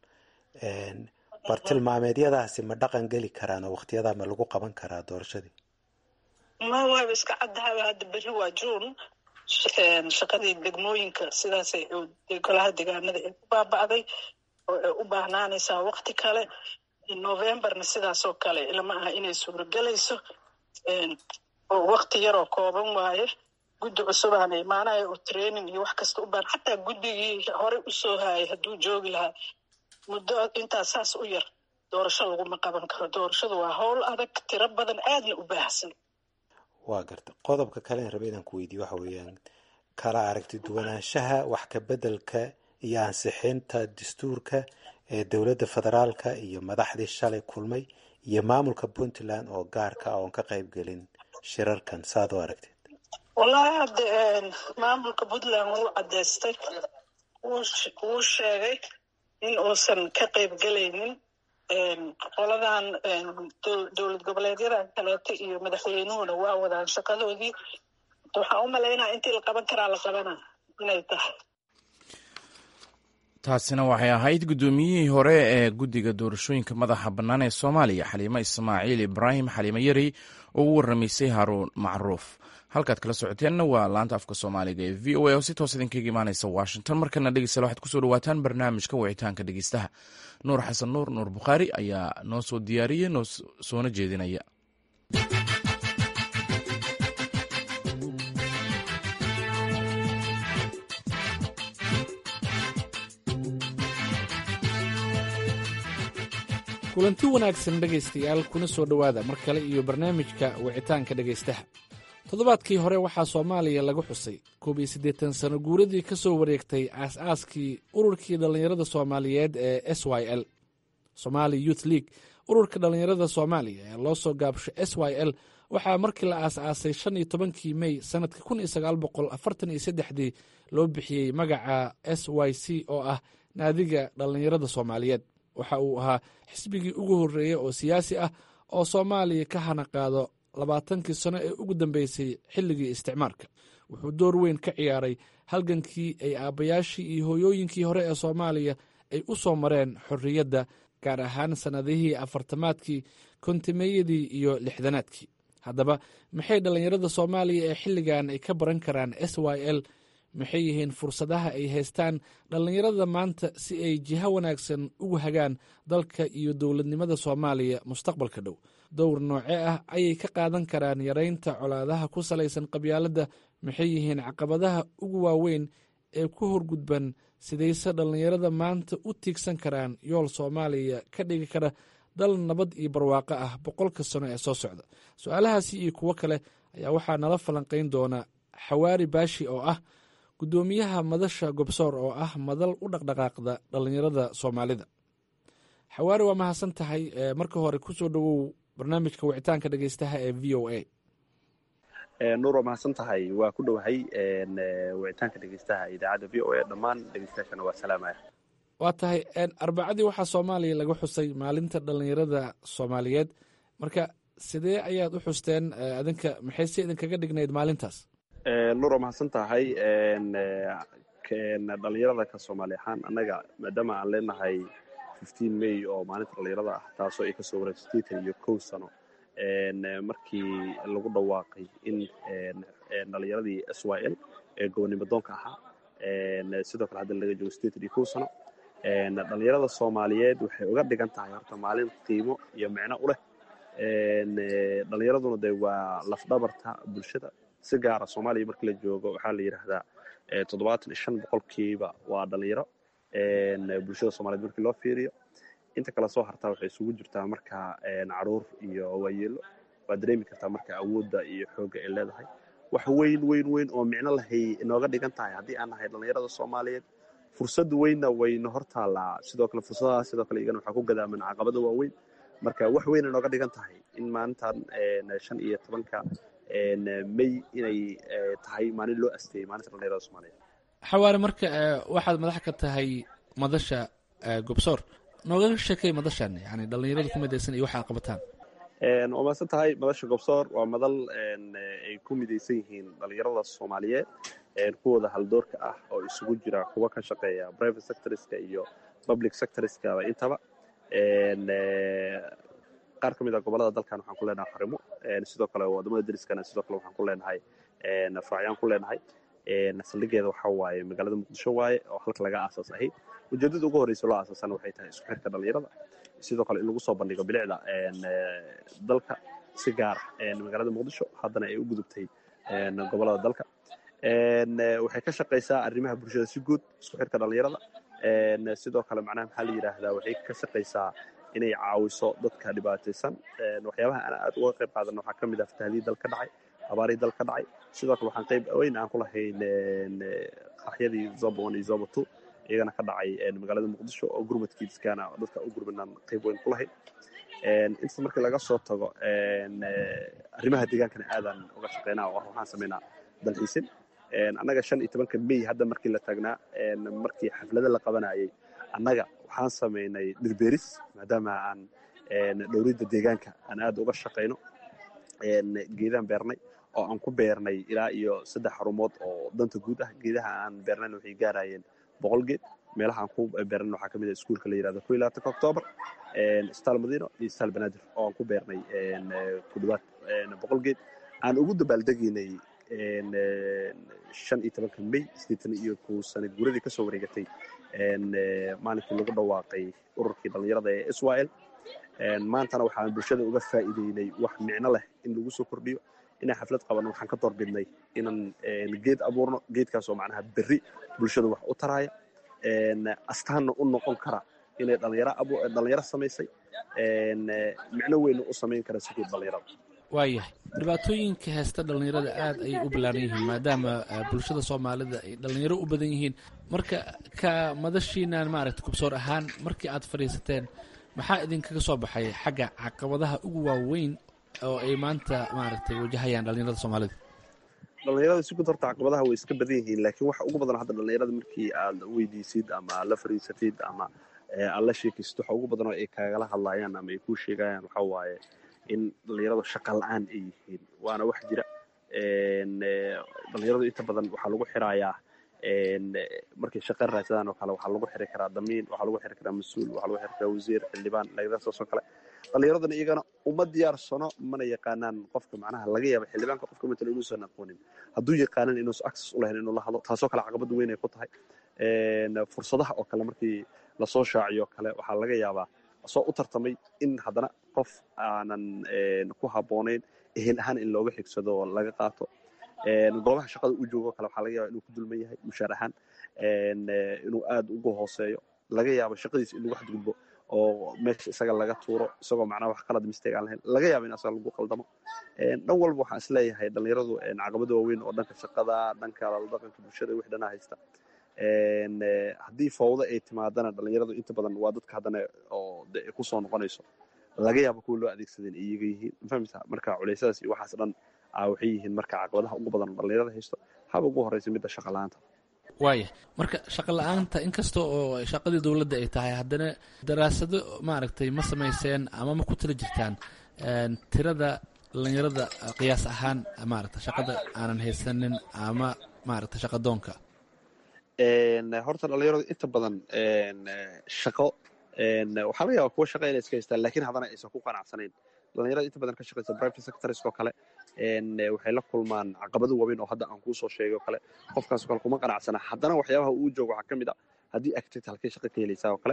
bartilmaameedyadaasi ma dhaqan geli karaan oo wakhtiyadaa ma lagu qaban karaa doorashadii ma waaba iska caddahaba hadda berri waa juun shaqadii degmooyinka sidaasay golaha deegaanada ay ku baaba'day oo ay u baahnaanaysaa wakti kale novembarna sidaasoo kale lama aha inay suuragelayso oo wakti yaroo kooban waaye guddi cusubaana imaanaya oo training iyo wax kasta u baahan xataa guddigii horey usoo haayay hadduu joogi lahaa muddo intaa saas u yar doorasho laguma qaban karo doorashadu waa howl adag tiro badan aadna u baahsan waa garta qodobka kale aan raba inaan ku weydiiyo waxa weeyaan kala aragti duwanaanshaha wax ka beddelka iyo ansixinta dastuurka ee dowladda federaalka iyo madaxdii shalay kulmay iyo maamulka puntland oo gaarka ah oon ka qayb gelin shirarkan saad u aragteed wallahi hadde maamulka puntland wuu caddaystay wuu sheegay in uusan ka qayb gelaynin qoladan dowlad goboleedyadan kaleeto iyo madaxweynuhuna waa wadaan shaqadoodii waxaan u malaynaya intii la qaban karaa la qabana inay tahay taasina waxay ahayd guddoomiyihii hore ee guddiga doorashooyinka madaxa bannaan ee soomaaliya xaliimo ismaaciil ibraahim xaliimo yari oo u warramaysay haruun macruuf halkaad kala socoteenna waa laanta afka soomaaliga ee v o a oo si toos idinkaga imaanaysa washington markana dhegeystayaal waxaad kusoo dhawaataan barnaamijka wicitaanka dhegeystaha nuur xasan nuur nuur bukhaari ayaa noo soo diyaariyey noo soona jeedinaya kulanti wanaagsan dhegaystayaal kuna soo dhowaada mar kale iyo barnaamijka wicitaanka dhegaystaha toddobaadkii hore waxaa soomaaliya lagu xusay koob iyo siddeetan sano guuradii ka soo wareegtay aas-aaskii ururkii dhallinyarada soomaaliyeed ee s y l somaali youth league ururka dhallinyarada soomaaliya ee loo soo gaabsho s y l waxaa markii la aas-aasay shan iyo tobankii mey sanadka kun iyo sagaal boqol afartan iyo saddexdii loo bixiyey magaca s y c oo ah naadiga dhallinyarada soomaaliyeed waxa uu ahaa xisbigii ugu horreeyey oo siyaasi ah oo soomaaliya ka hana qaado labaatankii sano ee ugu dambeysay xilligii isticmaarka wuxuu door weyn ka ciyaaray halgankii ay aabbayaashii iyo hooyooyinkii hore ee soomaaliya ay u soo mareen xorriyadda gaar ahaan sannadihii afartamaadkii kontimeeyadii iyo lixdanaadkii haddaba maxay dhallinyarada soomaaliya ee xilligan ay ka baran karaan s y l maxay yihiin fursadaha ay haystaan dhallinyarada maanta si ay jiho wanaagsan ugu hagaan dalka iyo dowladnimada soomaaliya mustaqbalka dhow dowr noocee ah ayay ka qaadan karaan yaraynta colaadaha ku salaysan qabyaaladda maxay yihiin caqabadaha ugu waaweyn ee ku horgudban sidayse dhallinyarada maanta u tiigsan karaan yool soomaaliya ka dhigi kara dal nabad iyo barwaaqo ah boqolka sano ee soo socda su-aalahaasi iyo kuwo kale ayaa waxaa nala falanqayn doona xawaari baashi oo ah guddoomiyaha madasha gobsoor oo ah madal u dhaqdhaqaaqda dhallinyarada soomaalida xawaari waa mahadsan tahay marka hore kusoo dhowow barnaamijka wicitaanka dhegeystaha ee v o a nuur waa mahadsan tahay waa ku dhowahay wicitaanka dhegeystaha idaacadda v o a dhammaan dhegeystayaashana waa salaamaya waa tahay arbacadii waxaa soomaaliya laga xusay maalinta dhallinyarada soomaaliyeed marka sidee ayaad u xusteen adinka maxay si idinkaga dhignayd maalintaas nuur waa mahadsan tahay dhallinyarada ka soomaali ahaan annaga maadaama aan leenahay fifteen may oo maalinta dhallinyarada ah taasoo ay kasoo wareegto sideetan iyo kow sano markii lagu dhawaaqay in dhallinyaradii s y l ee gobonnimo doonka ahaa sidoo kale hadda laga joogo sideetan iyo kow sano dhallinyarada soomaaliyeed waxay uga dhigan tahay horta maalin qiimo iyo micno u leh dhallinyaraduna de waa lafdhabarta bulshada si gaara soomaaliya markii la joogo waxaa la yidhaahdaa toddobaatan iyo shan boqolkiiba waa dhallinyaro bulshada soomaliyeed markii loo fiiriyo inta kale soo hartaa waxay isugu jirtaa marka caruur iyo waayeelo waad dareemi kartaa marka awoodda iyo xoogga ay leedahay wax weyn weyn weyn oo micno lahay inooga dhigan tahay haddii aan nahay dhallinyarada soomaaliyeed fursad weynna wayna hor taallaa sidoo kale fursadaha sidoo kale igana waxaa ku gadaaman caqabada waaweyn marka wax weyn inooga dhigan tahay in maalintan shan iyo tobanka may inay tahay maalin loo asteeyey maalinta dhallinyarada soomaaliyeed xawaare marka waxaad madax ka tahay madasha gobsoor noogaga sheekay madashan yani dhallinyarada ku midaysan iyo waxa ad qabataan waa mahadsan tahay madasha gobsoor waa madal ay ku midaysan yihiin dhallinyarada soomaaliyeed kuwooda haldoorka ah oo isugu jira kuwa ka shaqeeya private sectorska iyo public sectorskaba intaba qaar ka mid a gobolada dalkan waxaan ku leenahay xarimo sidoo kale wadamada deriskana sidoo kale waxaan ku leenahay faracyaan ku leenahay saldhigeeda waxa waaye magaalada muqdisho waaye oo halka laga aasaas ahayd ujeedada ugu horreysa loo aasaasana waxay tahay isku xirka dhallinyarada sidoo kale in lagu soo bandhigo bilicda dalka si gaara magaalada muqdisho haddana ay u gudubtay gobolada dalka waxay ka shaqaysaa arrimaha bulshada si guud isku xirka dhallinyarada sidoo kale macnaha maxaa la yidhaahdaa waxay ka shaqaysaa inay caawiso dadka dhibaataysan waxyaabaha aan aad uga qayb qaadana waxaa ka mid ah fatahdii dal ka dhacay abaarihii dal ka dhacay sidoo kale waxaan qayb weyn aan ku lahayn qaraxyadii zoba one iyo zoba two iyagana ka dhacay magaalada muqdisho oo gurmadkiiskana dadka u gurmadnaan qayb weyn ku lahayn inta markii laga soo tago arrimaha deegaankana aadaan uga shaqeynaa oo waxaan sameynaa dalxiisin annaga shan iyo tobanka may hadda markii la taagnaa markii xaflada la qabanayay annaga waxaan samaynay dhirbeeris maadaama aan dhowridda deegaanka aan aad uga shaqayno geedaan beernay oo aan ku beernay ilaa iyo saddex xarumood oo danta guud ah geedaha aan beernayna waxay gaarayeen boqol geed meelaha aan ku beernay waxaa ka mid ah iskuulka la yirahdo ko iyo labaatanka octoobar isbitaal madiino iyo isbitaal banaadir oo aan ku beernay ku dhawaad boqol geed aan ugu dabaaldegaynay shan iyo tobanka may sideetan iyo kow sana guuradii kasoo wareegatay maalinkii lagu dhawaaqay ururkii dhallinyarada ee israel maantana waxaan bulshada uga faa'iideynay wax micno leh in lagu soo kordhiyo inaan xaflad qabanno waxaan ka doorbidnay inaan geed abuurno geedkaasoo macnaha berri bulshada wax u taraya astaanna u noqon kara inay dhalinyaro samaysay micno weyna u samayn kara sidii dhallinyarada waayahay dhibaatooyinka heesta dhallinyarada aad ayay u ballaaran yihiin maadaama bulshada soomaalida ay dhallinyaro u badan yihiin marka ka madashiinan maaragta kubsoor ahaan markii aad fadhiisateen maxaa idinkaga soo baxay xagga caqabadaha ugu waaweyn oo ay maanta maaragtay wajahayaan dhalinyarada soomaalida dhalinyarada si guud horta caqabadaha way iska badan yihiin laakiin waxa ugu badan hadda dhalinyarada markii aad weydiisid ama aad la fariisatid ama aad la sheekaysid waxa ugu badan oo ay kaagala hadlayaan ama ay kuu sheegayaan waxa waaye in dhalinyaradu shaqa la-aan ay yihiin waana wax jira dhalinyaradu inta badan waxaa lagu xirayaa markay shaqa raadsadaan oo kale waxaa lagu xiri karaa damiin waxaa lagu xiri karaa mas-uul waxaa lagu xiri karaa wasiir xildhibaan lagadaasoo kale dhalinyaradana iyagana uma diyaarsano mana yaqaanaan qofka macnaha laga yaaba xildhibaanka qofka matala inuusan aqoonin hadduu yaqaanan inuusan access u lahayn inuu la hadlo taasoo kale caqabad weyn ay ku tahay fursadaha oo kale markii lasoo shaaciyo kale waxaa laga yaabaa soo u tartamay in haddana qof aanan ku habboonayn ehel ahaan in looga xigsado oo laga qaato goobaha shaqada uu joogo kale waxaa laga yaba inuu ku dulman yahay mushaar ahaan inuu aad ugu hooseeyo laga yaabo shaqadiisa in lagu xadgudbo oo meesha isaga laga tuuro isagoo macnaha wax qalad mistake aan lahayn laga yaabo in asaga lagu qaldamo dhan walba waxaan isleeyahay dhalinyaradu caqabada waaweyn oo dhanka shaqada dhanka dhaqanka bulshada wix dhanaa haysta haddii fawda ay timaadana dhalinyaradu inta badan waa dadka haddana oo de ay kusoo noqonayso laga yaabo kuwa loo adeegsadeen iyaga yihiin mafahmta marka culeysyadaas iyo waxaas dhan waxay yihiin marka caqabadaha ugu badan dhalinyarada haysto haba ugu horeysa midda shaqa la-aanta waaya marka shaqa la-aanta inkasta oo shaqadii dowladda ay tahay haddana daraasado maaragtay ma samayseen ama ma ku tala jirtaan tirada dhalinyarada qiyaas ahaan maaragta shaqada aanan haysanin ama maaragta shaqadoonka horta dhalinyaradu inta badan shaqo waxaa laga yaaba kuwa shaqa inay iska haystaan lakin haddana aysan ku qanacsanayn dhalinyarada inta badan ka shaqeysa private sectors oo kale waxay la kulmaan caqabado waaweyn oo hadda aan kuu soo sheegay oo kale qofkaas oo kale kuma qanacsana haddana waxyaabaha uu joogo waxaa ka mid a haddii activity halkay shaqa ka helaysaa oo kale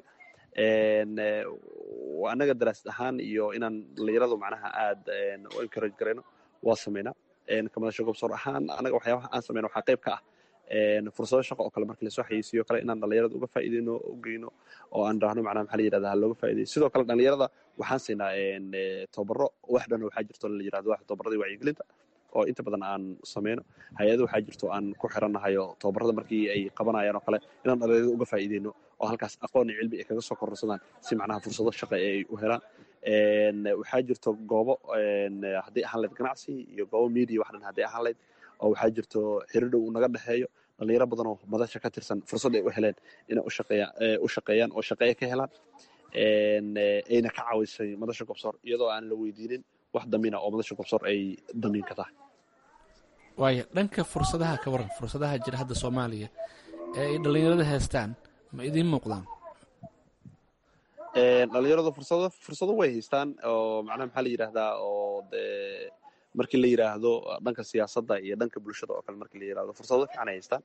annaga daraasad ahaan iyo inaan dhalinyaradu macnaha aad u encourage garayno waa sameynaa kamadasho gobsoor ahaan annaga waxyaabaha aan sameyno waxaa qayb ka ah fursado shaqo oo kale markii lasoo xayeysiiyo kale inaan dhalinyarada uga faa'iideyno u geyno oo aan dhahno macnaha maxaa la yirahdaa ha looga faa'iideyo sidoo kale dhalinyarada waxaan siinaa tababaro wax dhan waxaa jirto la yirahdo wax tababaradii wacyigelinta oo inta badan aan sameyno hay-ado waxaa jirto aan ku xirannahayo tababarada markii ay qabanayaan oo kale inaan dhalinyarada uga faa'iideyno oo halkaas aqoon iyo cilmi ay kaga soo kororsadaan si macnaha fursado shaqo ay u helaan waxaa jirto goobo haddii ahaan layd ganacsi iyo goobo media wax dhan haddii ahaan layd oo waxaa jirto xiridhow uu naga dhexeeyo dhalinyaro badan oo madasha ka tirsan fursad ay u heleen inay u shaqeeyaan oo shaqeeye ka helaan ayna ka caawisay madasha gobsoor iyadoo aan la weydiinin wax damiina oo madasha gobsoor ay damiin ka tahay waaya dhanka fursadaha ka waran fursadaha jira hadda soomaaliya ee ay dhalinyarada haystaan ma idiin muuqdaan dhalinyaradu fursado fursado way haystaan oo macnaha maxaa la yidhaahdaa oo dee markii la yidhaahdo dhanka siyaasadda iyo dhanka bulshada oo kale markii la yidhahdo fursado fiican ay haystaan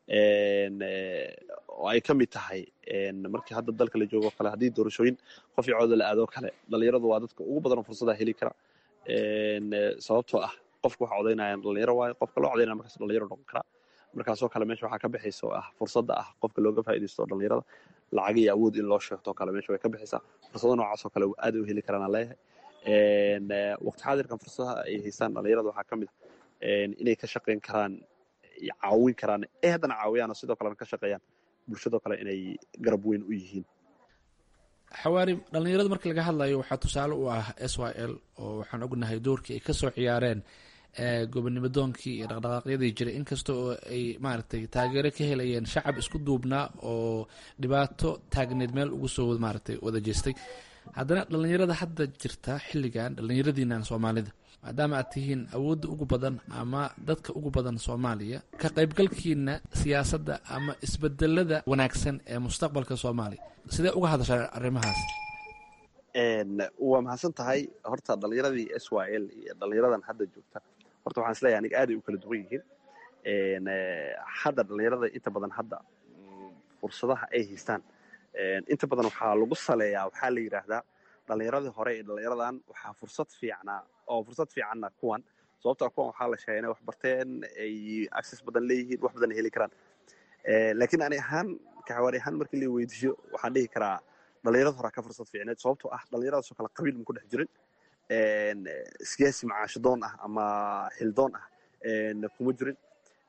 oo ay ka mid tahay markii hadda dalka la joogo kale haddii doorashooyin qof iyo cooda la aado kale dhalinyaradu waa dadka ugu badan oo fursadaha heli kara sababtoo ah qofka waxa codaynayaan dhalinyaro waayo qofka loo codaynaya markaas dhalinyaro noqon karaa markaasoo kale meesha waxaa ka bixaysa oo ah fursadda ah qofka looga faa'iidaysto dhalinyarada lacag iyo awood in loo sheegto kale meesha way ka bixaysaa fursado noocaas oo kale aad u heli karaan aan leeyahay waqti xaadirkan fursadaha ay haystaan dhalinyarada waxaa ka mid ah inay ka shaqayn karaan caawin karaan ee haddana caawiyaan oo sidoo kalena ka shaqeeyaan bulshadoo kale inay garab weyn u yihiin xawaari dhalinyarada marka laga hadlayo waxaa tusaale u ah s y l oo waxaan ognahay doorkii ay kasoo ciyaareen gobonnimadoonkii iyo dhaqdhaqaaqyadii jiray inkasta oo ay maaragtay taageero ka helayeen shacab isku duubnaa oo dhibaato taagneed meel ugu soo maaragtay wada jeestay haddana dhalinyarada hadda jirta xilligan dhalinyaradiinan soomaalida maadaama aad tihiin awoodda ugu badan ama dadka ugu badan soomaaliya ka qaybgalkiina siyaasadda ama isbedelada wanaagsan ee mustaqbalka soomaaliya sidee uga hadashaa arrimahaas waa mahadsan tahay horta dhalinyaradii s y l iyo dhalinyaradan hadda joogta horta waxaan isleeyahay aniga aaday u kala duwan yihiin hadda dhalinyarada inta badan hadda fursadaha ay haystaan inta badan waxaa lagu saleeyaa waxaa la yidhaahdaa dhalinyaradii hore ee dhalinyaradan waxaa fursad fiicnaa oo fursad fiicanna kuwan sababtaa kuwan waxaa la sheegay inay wax barteen ay access badan leeyihiin wax badan heli karaan laakiin ani ahaan kaxawaari ahaan markii la weydiiyo waxaan dhihi karaa dhalinyarada horaa ka fursad fiicneed sababtoo ah dhalinyaradaasoo kale qabiil ma ku dhex jirin siyaasi macaashadoon ah ama xildoon ah kuma jirin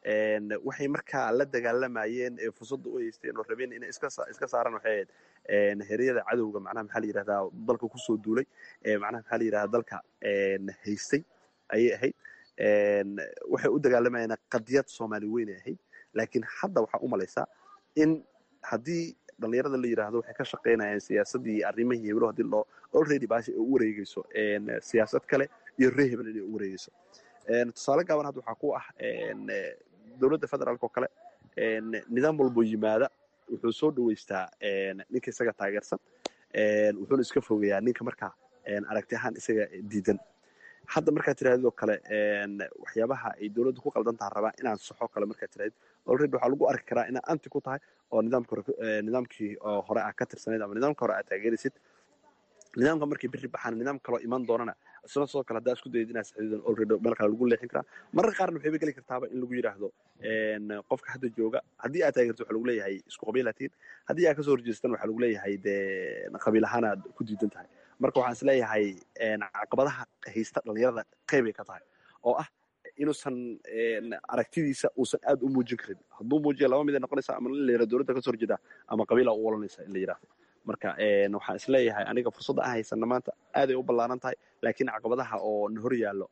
waxay markaa la dagaalamayeen ee fursadda u haysteen oo rabeen inay iska saaraan waxay ahayd heryada cadowga macnaha maxaa la yidhahdaa dalka kusoo duulay macnaha maxaa la yidhahdaa dalka haystay ayay ahayd waxay u dagaalamayeen qadiyad soomaali weynay ahayd laakiin hadda waxaa u malaysaa in haddii dhalinyarada la yidhaahdo waxay ka shaqaynayaan siyaasaddii iyo arrimihii heblo hadii loo already baasha ay u wareegeyso siyaasad kale iyo ree hebel inay u wareegeyso tusaale gaaban hadda waxaa ku ah dowladda federaalk oo kale nidaam walbo yimaada wuxuu soo dhaweystaa ninka isaga taageersan wuxuuna iska fogeeyaa ninka markaa aragti ahaan isaga diidan hadda markaad tirahdid oo kale waxyaabaha ay dowladda ku qaldan taha rabaa inaan saxo kale markaad tirahdid already waxaa lagu arki karaa inaa anti ku tahay oo nidaamka nidaamkii hore aa ka tirsanayd ama nidaamka hore aad taageeraysid nidaamka markay berri baxaan nidaam kaloo iman doonana isna sidoo kale haddaa isku dayid inaad saxiidan already meel kale lagu leexin karaa mararka qaarna waxayba geli kartaaba in lagu yidhaahdo qofka hadda jooga haddii aad taageerto waxaa lagu leeyahay isku qabiilaatiin haddii aad kasoo horjeestan waxaa lagu leeyahay dee qabiil ahaan aad ku diidan tahay marka waxaan is leeyahay caqabadaha haysta dhalinyarada qeybay ka tahay oo ah inuusan aragtidiisa uusan aad u muujin karin hadduu muujiya laba mid ay noqonaysaa ama in la yidhahdo dowladda kasoo horjeeda ama qabiila u olanaysa in la yidhahdo marka waxaan is leeyahay aniga fursadda aan haysana maanta aaday u ballaaran tahay laakiin caqabadaha oo na hor yaallo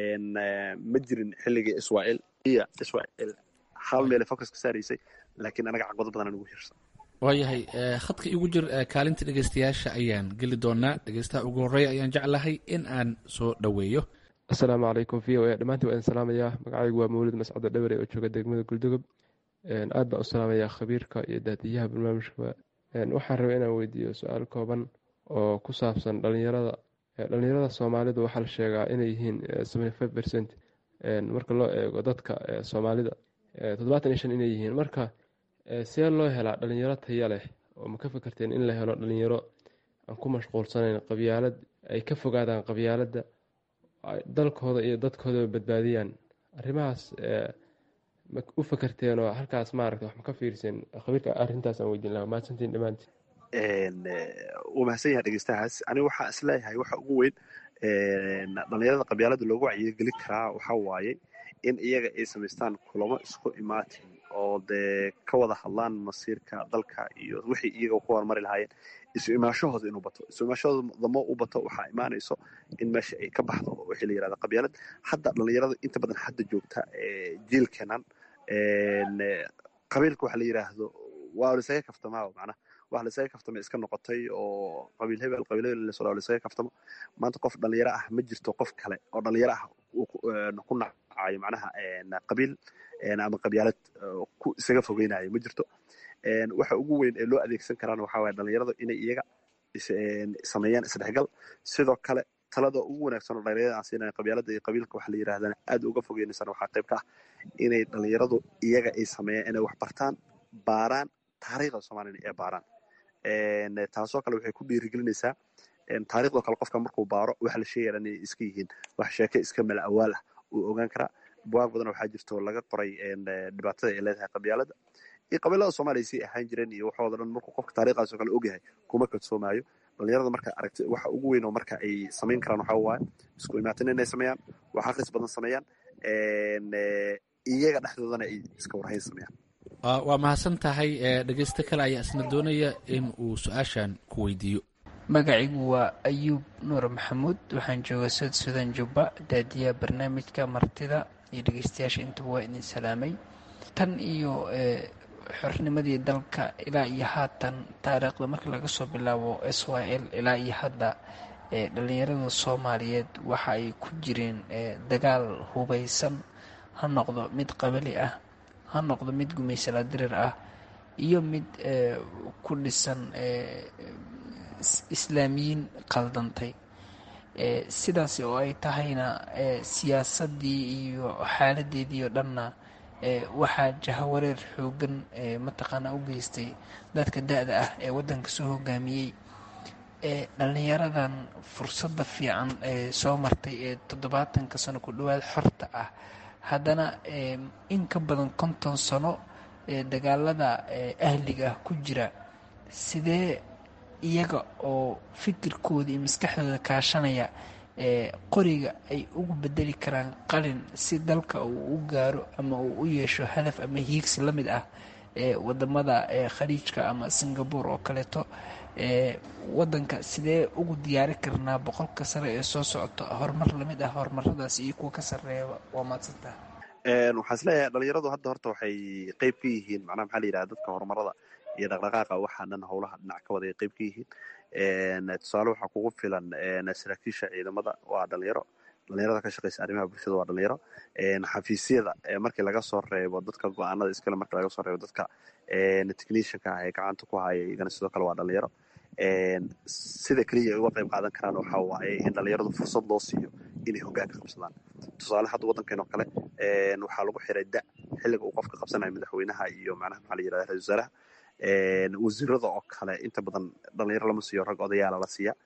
ma jirin xilligii israel iyo israel hal meele focus ka saaraysay laakiin anaga caqabado badan aan ugu hirsan waayahay khadka igu jir kaalinta dhegeystayaasha ayaan geli doonaa dhegeystaha ugu horreeya ayaan jeclahay in aan soo dhoweeyo asalaamu calaykum v o a dhammaantiin waa idin salaamayaa magacaygu waa mawlid mascado dhawere oo jooga degmada guldugob aad baan u salaamayaa khabiirka iyo daadiyaha barnaamijka waxaan rabay inaan weydiiyo su-aal kooban oo ku saabsan dhalinyarada dhalinyarada soomaalidu waxaa la sheegaa inay yihiin seventy percent marka loo eego dadka soomaalida toddobaatan iyo shan inay yihiin marka see loo helaa dhalinyaro taya leh oo ma ka fikirteen in la helo dhalinyaro aan ku mashquulsanayn qabyaalad ay ka fogaadaan qabyaaladda dalkooda iyo dadkoodaba badbaadiyaan arrimahaas ma u fakerteen oo halkaas maaragta wax ma ka fiirseen khabiirka arrintaas aan weydiin lahaa mahadsantiin dhammaantiin wuu mahadsan yahay dhegeystahaas aniga waxaa is leeyahay waxa ugu weyn dhalinyarada qabyaalada loogu wacyigelin karaa waxaa waaye in iyaga ay samaystaan kulamo isku imaatin oo dee ka wada hadlaan masiirka dalka iyo wixii iyaga ku horumari lahaayeen isu imaashahooda inuu bato isu imaashahooda damo u bato waxaa imaanayso in meesha ay ka baxdo wixii la yirahda qabyaalad hadda dhalinyarada inta badan hadda joogta jiilkeenan qabiilka waxa la yiraahdo waa lisaga kaftamaa macnaha wax lisaga kaftama iska noqotay oo qabiil hebel qabiil hebel lasoo lisaga kaftamo maanta qof dhalinyaro ah ma jirto qof kale oo dhalinyaro ah ku nacayo macnaha qabiil ama qabyaalad ku isaga fogeynayo ma jirto waxa ugu weyn ee loo adeegsan karaan waxaa waye dhalinyarada inay iyaga sameeyaan isdhexgal sidoo kale talada ugu wanaagsan oo dhalinyarada aan siinaya qabyaalada iyo qabiilka waxa la yirahdana aad uga fogeynaysana waxaa qayb ka ah inay dhalinyaradu iyaga ay sameeyaan inay wax bartaan baaraan taariikhda soomaaliyana ee baaraan taasoo kale waxay ku dhiirigelinaysaa taariikhdoo kale qofka markuu baaro waxa la sheegaya inay iska yihiin wax sheeke iska mala awaal ah uu ogaan karaa buwaag badan waxaa jirto laga qoray dhibaatada ay leedahay qabyaalada iyo qabiilada soomaaliya sii ahaan jireen iyo waxooda dhan markuu qofka taariikhdaasoo kale ogyahay kuma kadsoomaayo dhalinyarada marka aragti waxa ugu weyn oo marka ay samayn karaan waxaa waaye isku imaatin inay sameeyaan wax akhris badan sameeyaan iyaga dhexdoodana ay iska warhayn sameeyaan waa mahadsan tahay dhegeysto kale ayaa isna doonaya in uu su-aashan ku weydiiyo magacigu waa ayuub nuur maxamuud waxaan jooga sud sudan jubba daadiyaha barnaamijka martida iyo dhegeystayaasha intaba waa idin salaamay tan iyo xornimadii dalka ilaa iyo haatan taariikhda marka laga soo bilaabo s y l ilaa iyo hadda dhalinyarada soomaaliyeed waxa ay ku jireen dagaal hubaysan ha noqdo mid qabali ah ha noqdo mid gumaysala dirir ah iyo mid ku dhisan islaamiyiin qaldantay sidaas oo ay tahayna siyaasadii iyo xaaladeedii oo dhanna waxaa jahawareer xoogan mataqaanaa u geystay dadka da-da ah ee waddanka soo hogaamiyey dhalinyaradan fursadda fiican ee soo martay ee toddobaatanka sano ku dhowaad xorta ah haddana in ka badan konton sano ee dagaalada ahliga ah ku jira sidee iyaga oo fikirkooda iyo maskaxdooda kaashanaya qoriga ay ugu bedeli karaan qalin si dalka uu u gaaro ama uu u yeesho hadaf ama hiigsi la mid ah wadamada khaliijka ama singapore oo kaleeto wadanka sidee ugu diyaari karnaa boqolka sare ee soo socota horumar lamid ah horumaradaas iyo kuwa ka sareeya waa maadsantaha waxaan isleeyahay dhalinyaradu hadda horta waxay qeyb ka yihiin macnaha maxaa la yidhaha dadka horumarada iyo dhaqdhaqaaqa waxaa dhan howlaha dhinac ka wada ay qeyb ka yihiin tusaale waxaa kugu filan saraakiisha ciidamada waa dhalinyaro dhalinyarada ka shaqeysa arrimaha bulshada waa dhalinyaro xafiisyada markii laga soo reebo dadka go-aanada iskale markii laga soo reebo dadka technicianka ah ee gacanta ku haya iyagana sidoo kale waa dhalinyaro sida keliya ay uga qayb qaadan karaan waxaa waaye in dhalinyaradu fursad loo siiyo inay hoggaanka qabsadaan tusaale hadda waddankeen oo kale waxaa lagu xiray da xilliga uu qofka qabsanayo madaxweynaha iyo macnaha maxaa la yirahda ra-isul wasaaraha wasiirada oo kale inta badan dhalinyaro lama siiyo rag odayaala la siiya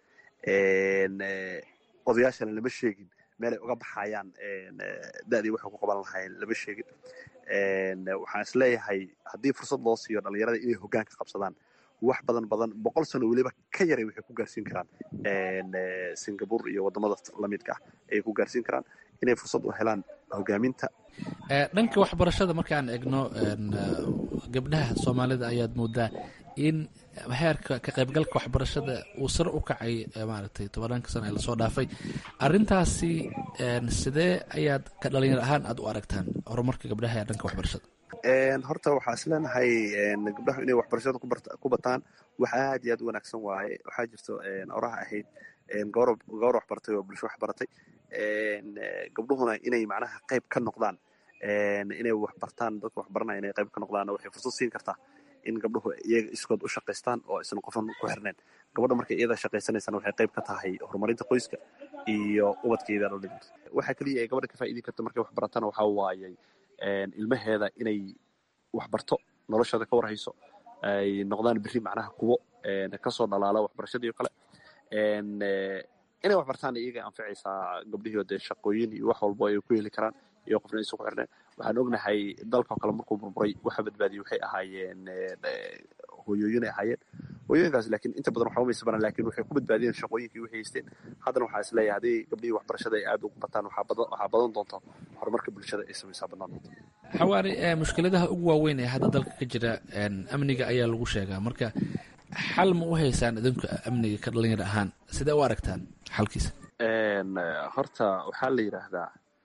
odayaashana lama sheegin meelay uga baxayaan da-dii waxay ku qaban lahaayeen lama sheegin waxaan isleeyahay haddii fursad loo siiyo dhalinyarada inay hoggaanka qabsadaan wax badan badan boqol sano weliba ka yaray waxay ku gaarsiin karaan singapore iyo wadamada lamidka ah ayay ku gaarsiin karaan inay fursad u helaan hogaaminta dhanka waxbarashada markaan egno gabdhaha soomaalida ayaad moodaa in heerka ka qaybgalka waxbarashada uu sare u kacay maaragtay tobananka sano ee lasoo dhaafay arintaasi sidee ayaad ka dhalinyar ahaan aad u aragtaan horumarka gabdhaha ee dhanka waxbarashada horta waxaa is leenahay gabdhahu inay waxbarashada ku bataan wax aad iyo aad u wanaagsan waaye waxaa jirto oraha ahayd gawar waxbartay oo bulsho waxbaratay gabdhuhuna inay macnaha qayb ka noqdaan inay waxbartaan dadka waxbaranaya inay qayb ka noqdaan waxay fursad siin kartaa in gabdhuhu iyaga iskood u shaqaystaan oo aysan qofan ku xirnayn gabadha markay iyada shaqaysanaysana waxay qayb ka tahay horumarinta qoyska iyo ubadkeeda dhalin waxa keliya ay gabadha ka faa'iidi karta markay waxbaratana waxaa waayay ilmaheeda inay waxbarto noloshooda ka warhayso ay noqdaan berri macnaha kuwo kasoo dhalaala waxbarashadii o kale inay waxbartaan iyaga anficaysaa gabdhihii dee shaqooyin iyo wax walbo ay ku heli karaan iyo qofna aysan ku xirneen waxaan ognahay dalkao kale markuu burburay waxa badbaadiyey waxay ahaayeen hooyooyin ay ahaayeen hooyooyinkaas laakiin inta badan waxba maysa baran lakin waxay ku badbaadiyeen shaqooyinkii waxay haysteen haddana waxaa is leeyahay haddii gabdhihii waxbarashada ay aad ugu bataan waxaa badan doonta horumarka bulshada ay samaysaa badnaan doonta xawaari mushkiladaha ugu waaweyn ee hadda dalka ka jira amniga ayaa lagu sheegaa marka xal ma u haysaan idinku amniga ka dhalinyar ahaan sidee u aragtaan xalkiisa horta waxaa la yidhaahdaa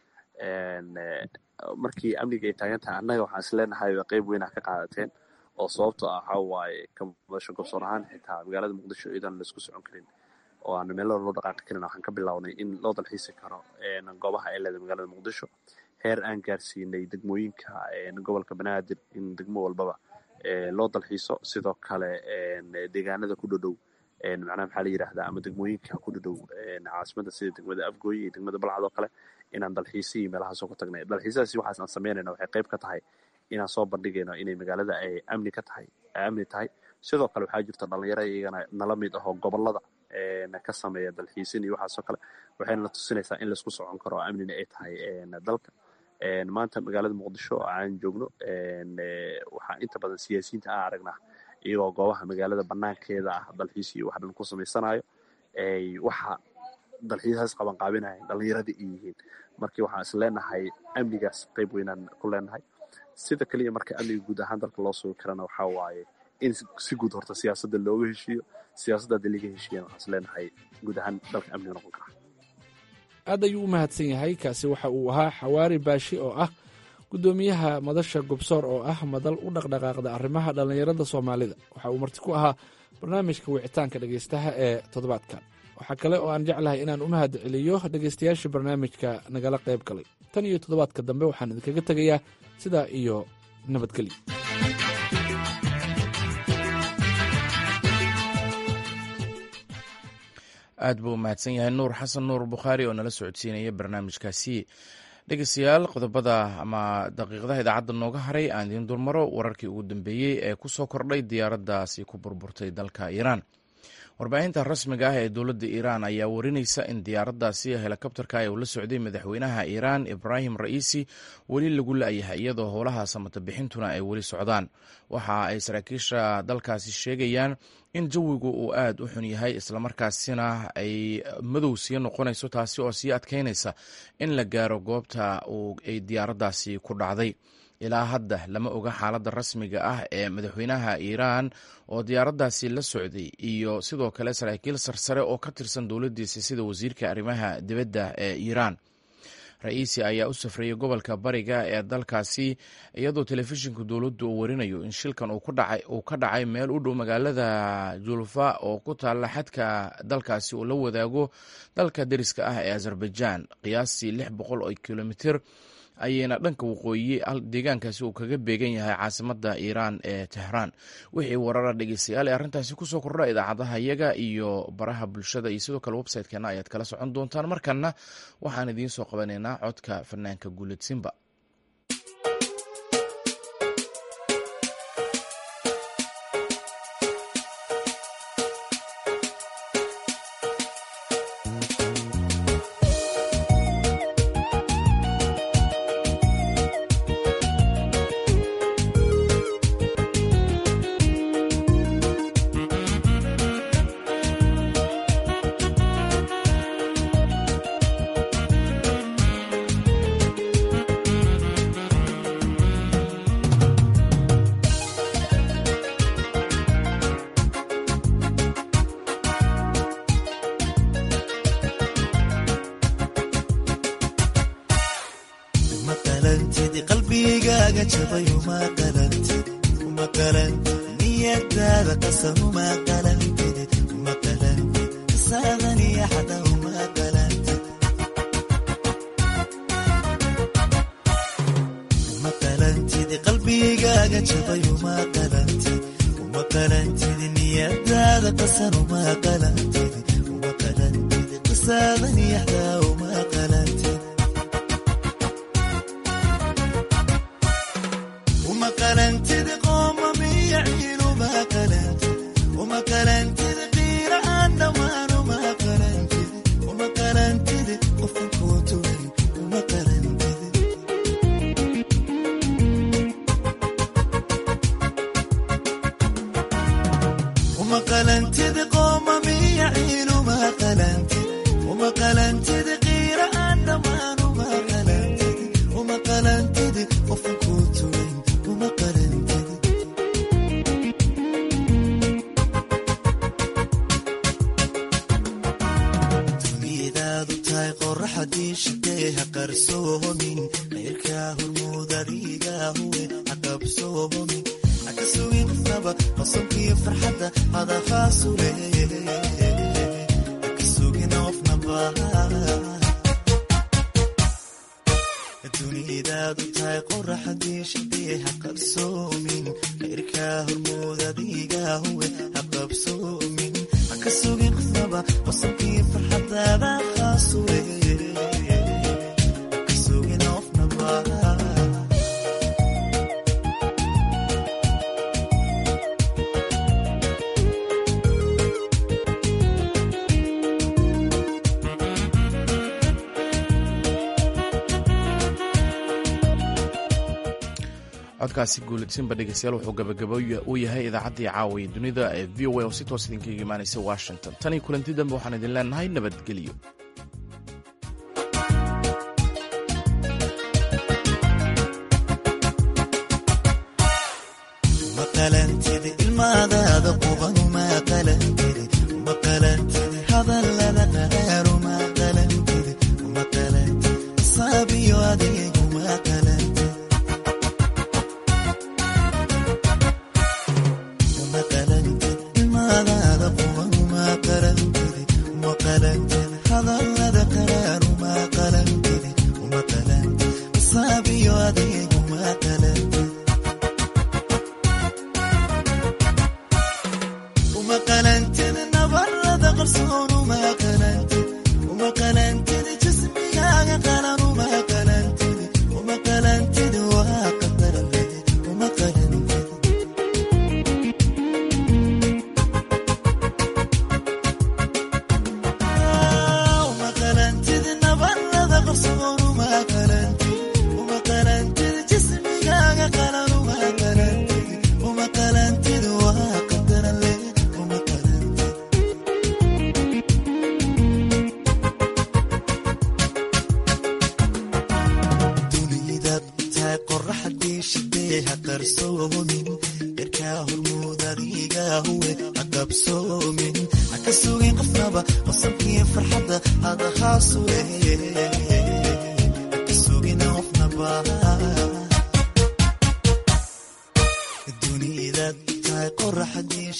markii amniga ay taagan tahay annaga waxaan is leenahay qayb weynaa ka qaadateen oo sababto ah waxaa waaye ka madasho gobsoon ahaan xitaa magaalada muqdisho iyadan laisku socon karin oo aan meelo loo dhaqaaqi karin waxaan ka bilownay in loo dalxiisi karo goobaha ay leedahay magaalada muqdisho heer aan gaarsiinay degmooyinka gobolka banaadir in degmo walbaba loo dalxiiso sidoo kale deegaanada ku dhodhow macnaha maxaa la yidhahdaa ama degmooyinka ku dhodhow caasimada sida degmada afgooye iyo degmada balcad oo kale inaan dalxiisi iyo meelahaasoo ka tagnay dalxiisyadaasi waxaas aan samaynayna waxay qayb ka tahay inaan soo bandhigayno inay magaalada ay amni ka tahay ay amni tahay sidoo kale waxaa jirta dhalinyaro iyagana nala mid ahoo gobolada ka sameeya dalxiisin iyo waxaasoo kale waxayna tusinaysaa in laisku socon karo oo amnina ay tahay dalka maanta magaalada muqdisho aan joogno waxaa inta badan siyaasiyiinta aan aragnaa iyagoo goobaha magaalada banaankeeda ah dalxiis iyo wax dhan ku samaysanayo waxa dalxiisaas qaban qaabinaya dhalinyaradii ay yihiin markii waxaan is leenahay amnigaas qayb weynaan ku leenahay sida keliya marka amniga guud ahaan dalka loo sugi karana waxaa waaye in si guud horta siyaasadda looga heshiiyo siyaasadda haddii laga heshiiyana waxaan is leenahay guud ahaan dalka amniga noqon kara aad ayuu u mahadsan yahay kaasi waxa uu ahaa xawaari baashi oo ah guddoomiyaha madasha gobsoor oo ah madal u dhaqdhaqaaqda arrimaha dhallinyarada soomaalida waxa uu marti ku ahaa barnaamijka wicitaanka dhegaystaha ee toddobaadkan waxaa kale oo aan jeclahay inaan u mahad celiyo dhegaystayaashii barnaamijka nagala qayb galay tan iyo toddobaadka dambe waxaan idinkaga tegayaa sidaa iyo nabadgelyo aad buu u mahadsan yahay nuur xasan nuur bukhaari oo nala socodsiinaya barnaamijkaasi dhegeystayaal qodobada ama daqiiqadaha idaacadda nooga haray aan idiin dulmaro wararkii ugu dambeeyey ee ku soo kordhay diyaaraddaasi ku burburtay dalka iiraan warbaahinta rasmiga ah ee dowladda iiraan ayaa warinaysa in diyaaraddaasi helikobterka ee uu la socday madaxweynaha iiraan ibraahim ra'iisi weli lagu la-yahay iyadoo howlaha samata bixintuna ay weli socdaan waxa ay saraakiisha dalkaasi sheegayaan in jawigu uu aad u xun yahay islamarkaasina ay madow sii noqonayso taasi oo sii adkeynaysa in la gaaro goobta ay diyaaraddaasi ku dhacday ilaa hadda lama oga xaaladda rasmiga ah ee madaxweynaha iiraan oo diyaaraddaasi la socday iyo sidoo kale saraakiil sarsare oo ka tirsan dowladdiisa sida wasiirka arrimaha dibadda ee iiraan ra-iisi ayaa u safrayay gobolka bariga ee dalkaasi iyadoo telefishinka dowladdu uu warinayo in shilkan uu ka dhacay meel u dhow magaalada julfa oo ku taalla xadka dalkaasi uu la wadaago dalka deriska ah ee azerbaijan qiyaastii lix boqol oo kilomitir ayayna dhanka waqooyi deegaankaasi uu kaga beegan yahay caasimada iiraan ee tehraan wixii warara dhegeystayaal ee arrintaasi kusoo kordha idaacadaha yaga iyo baraha bulshada iyo sidoo kale website-keena ayaad kala socon doontaan markana waxaan idiin soo qabanaynaa codka fanaanka guuled simba codkaasi guuladsinba dhegeystayaal wuxuu gabagabo u yahay idaacaddii caawiya dunida ee v o a oo si toos idinkaga imaanaysa washington tan iyo kulanti dambe waxaan idin leenahay nabadgelyo ilaahuwe haqabsoomin haka sugin qofnaba qosabkiyo farxadda hadahaasuwe haka sugin qofnaba dunida tahay qoraxdii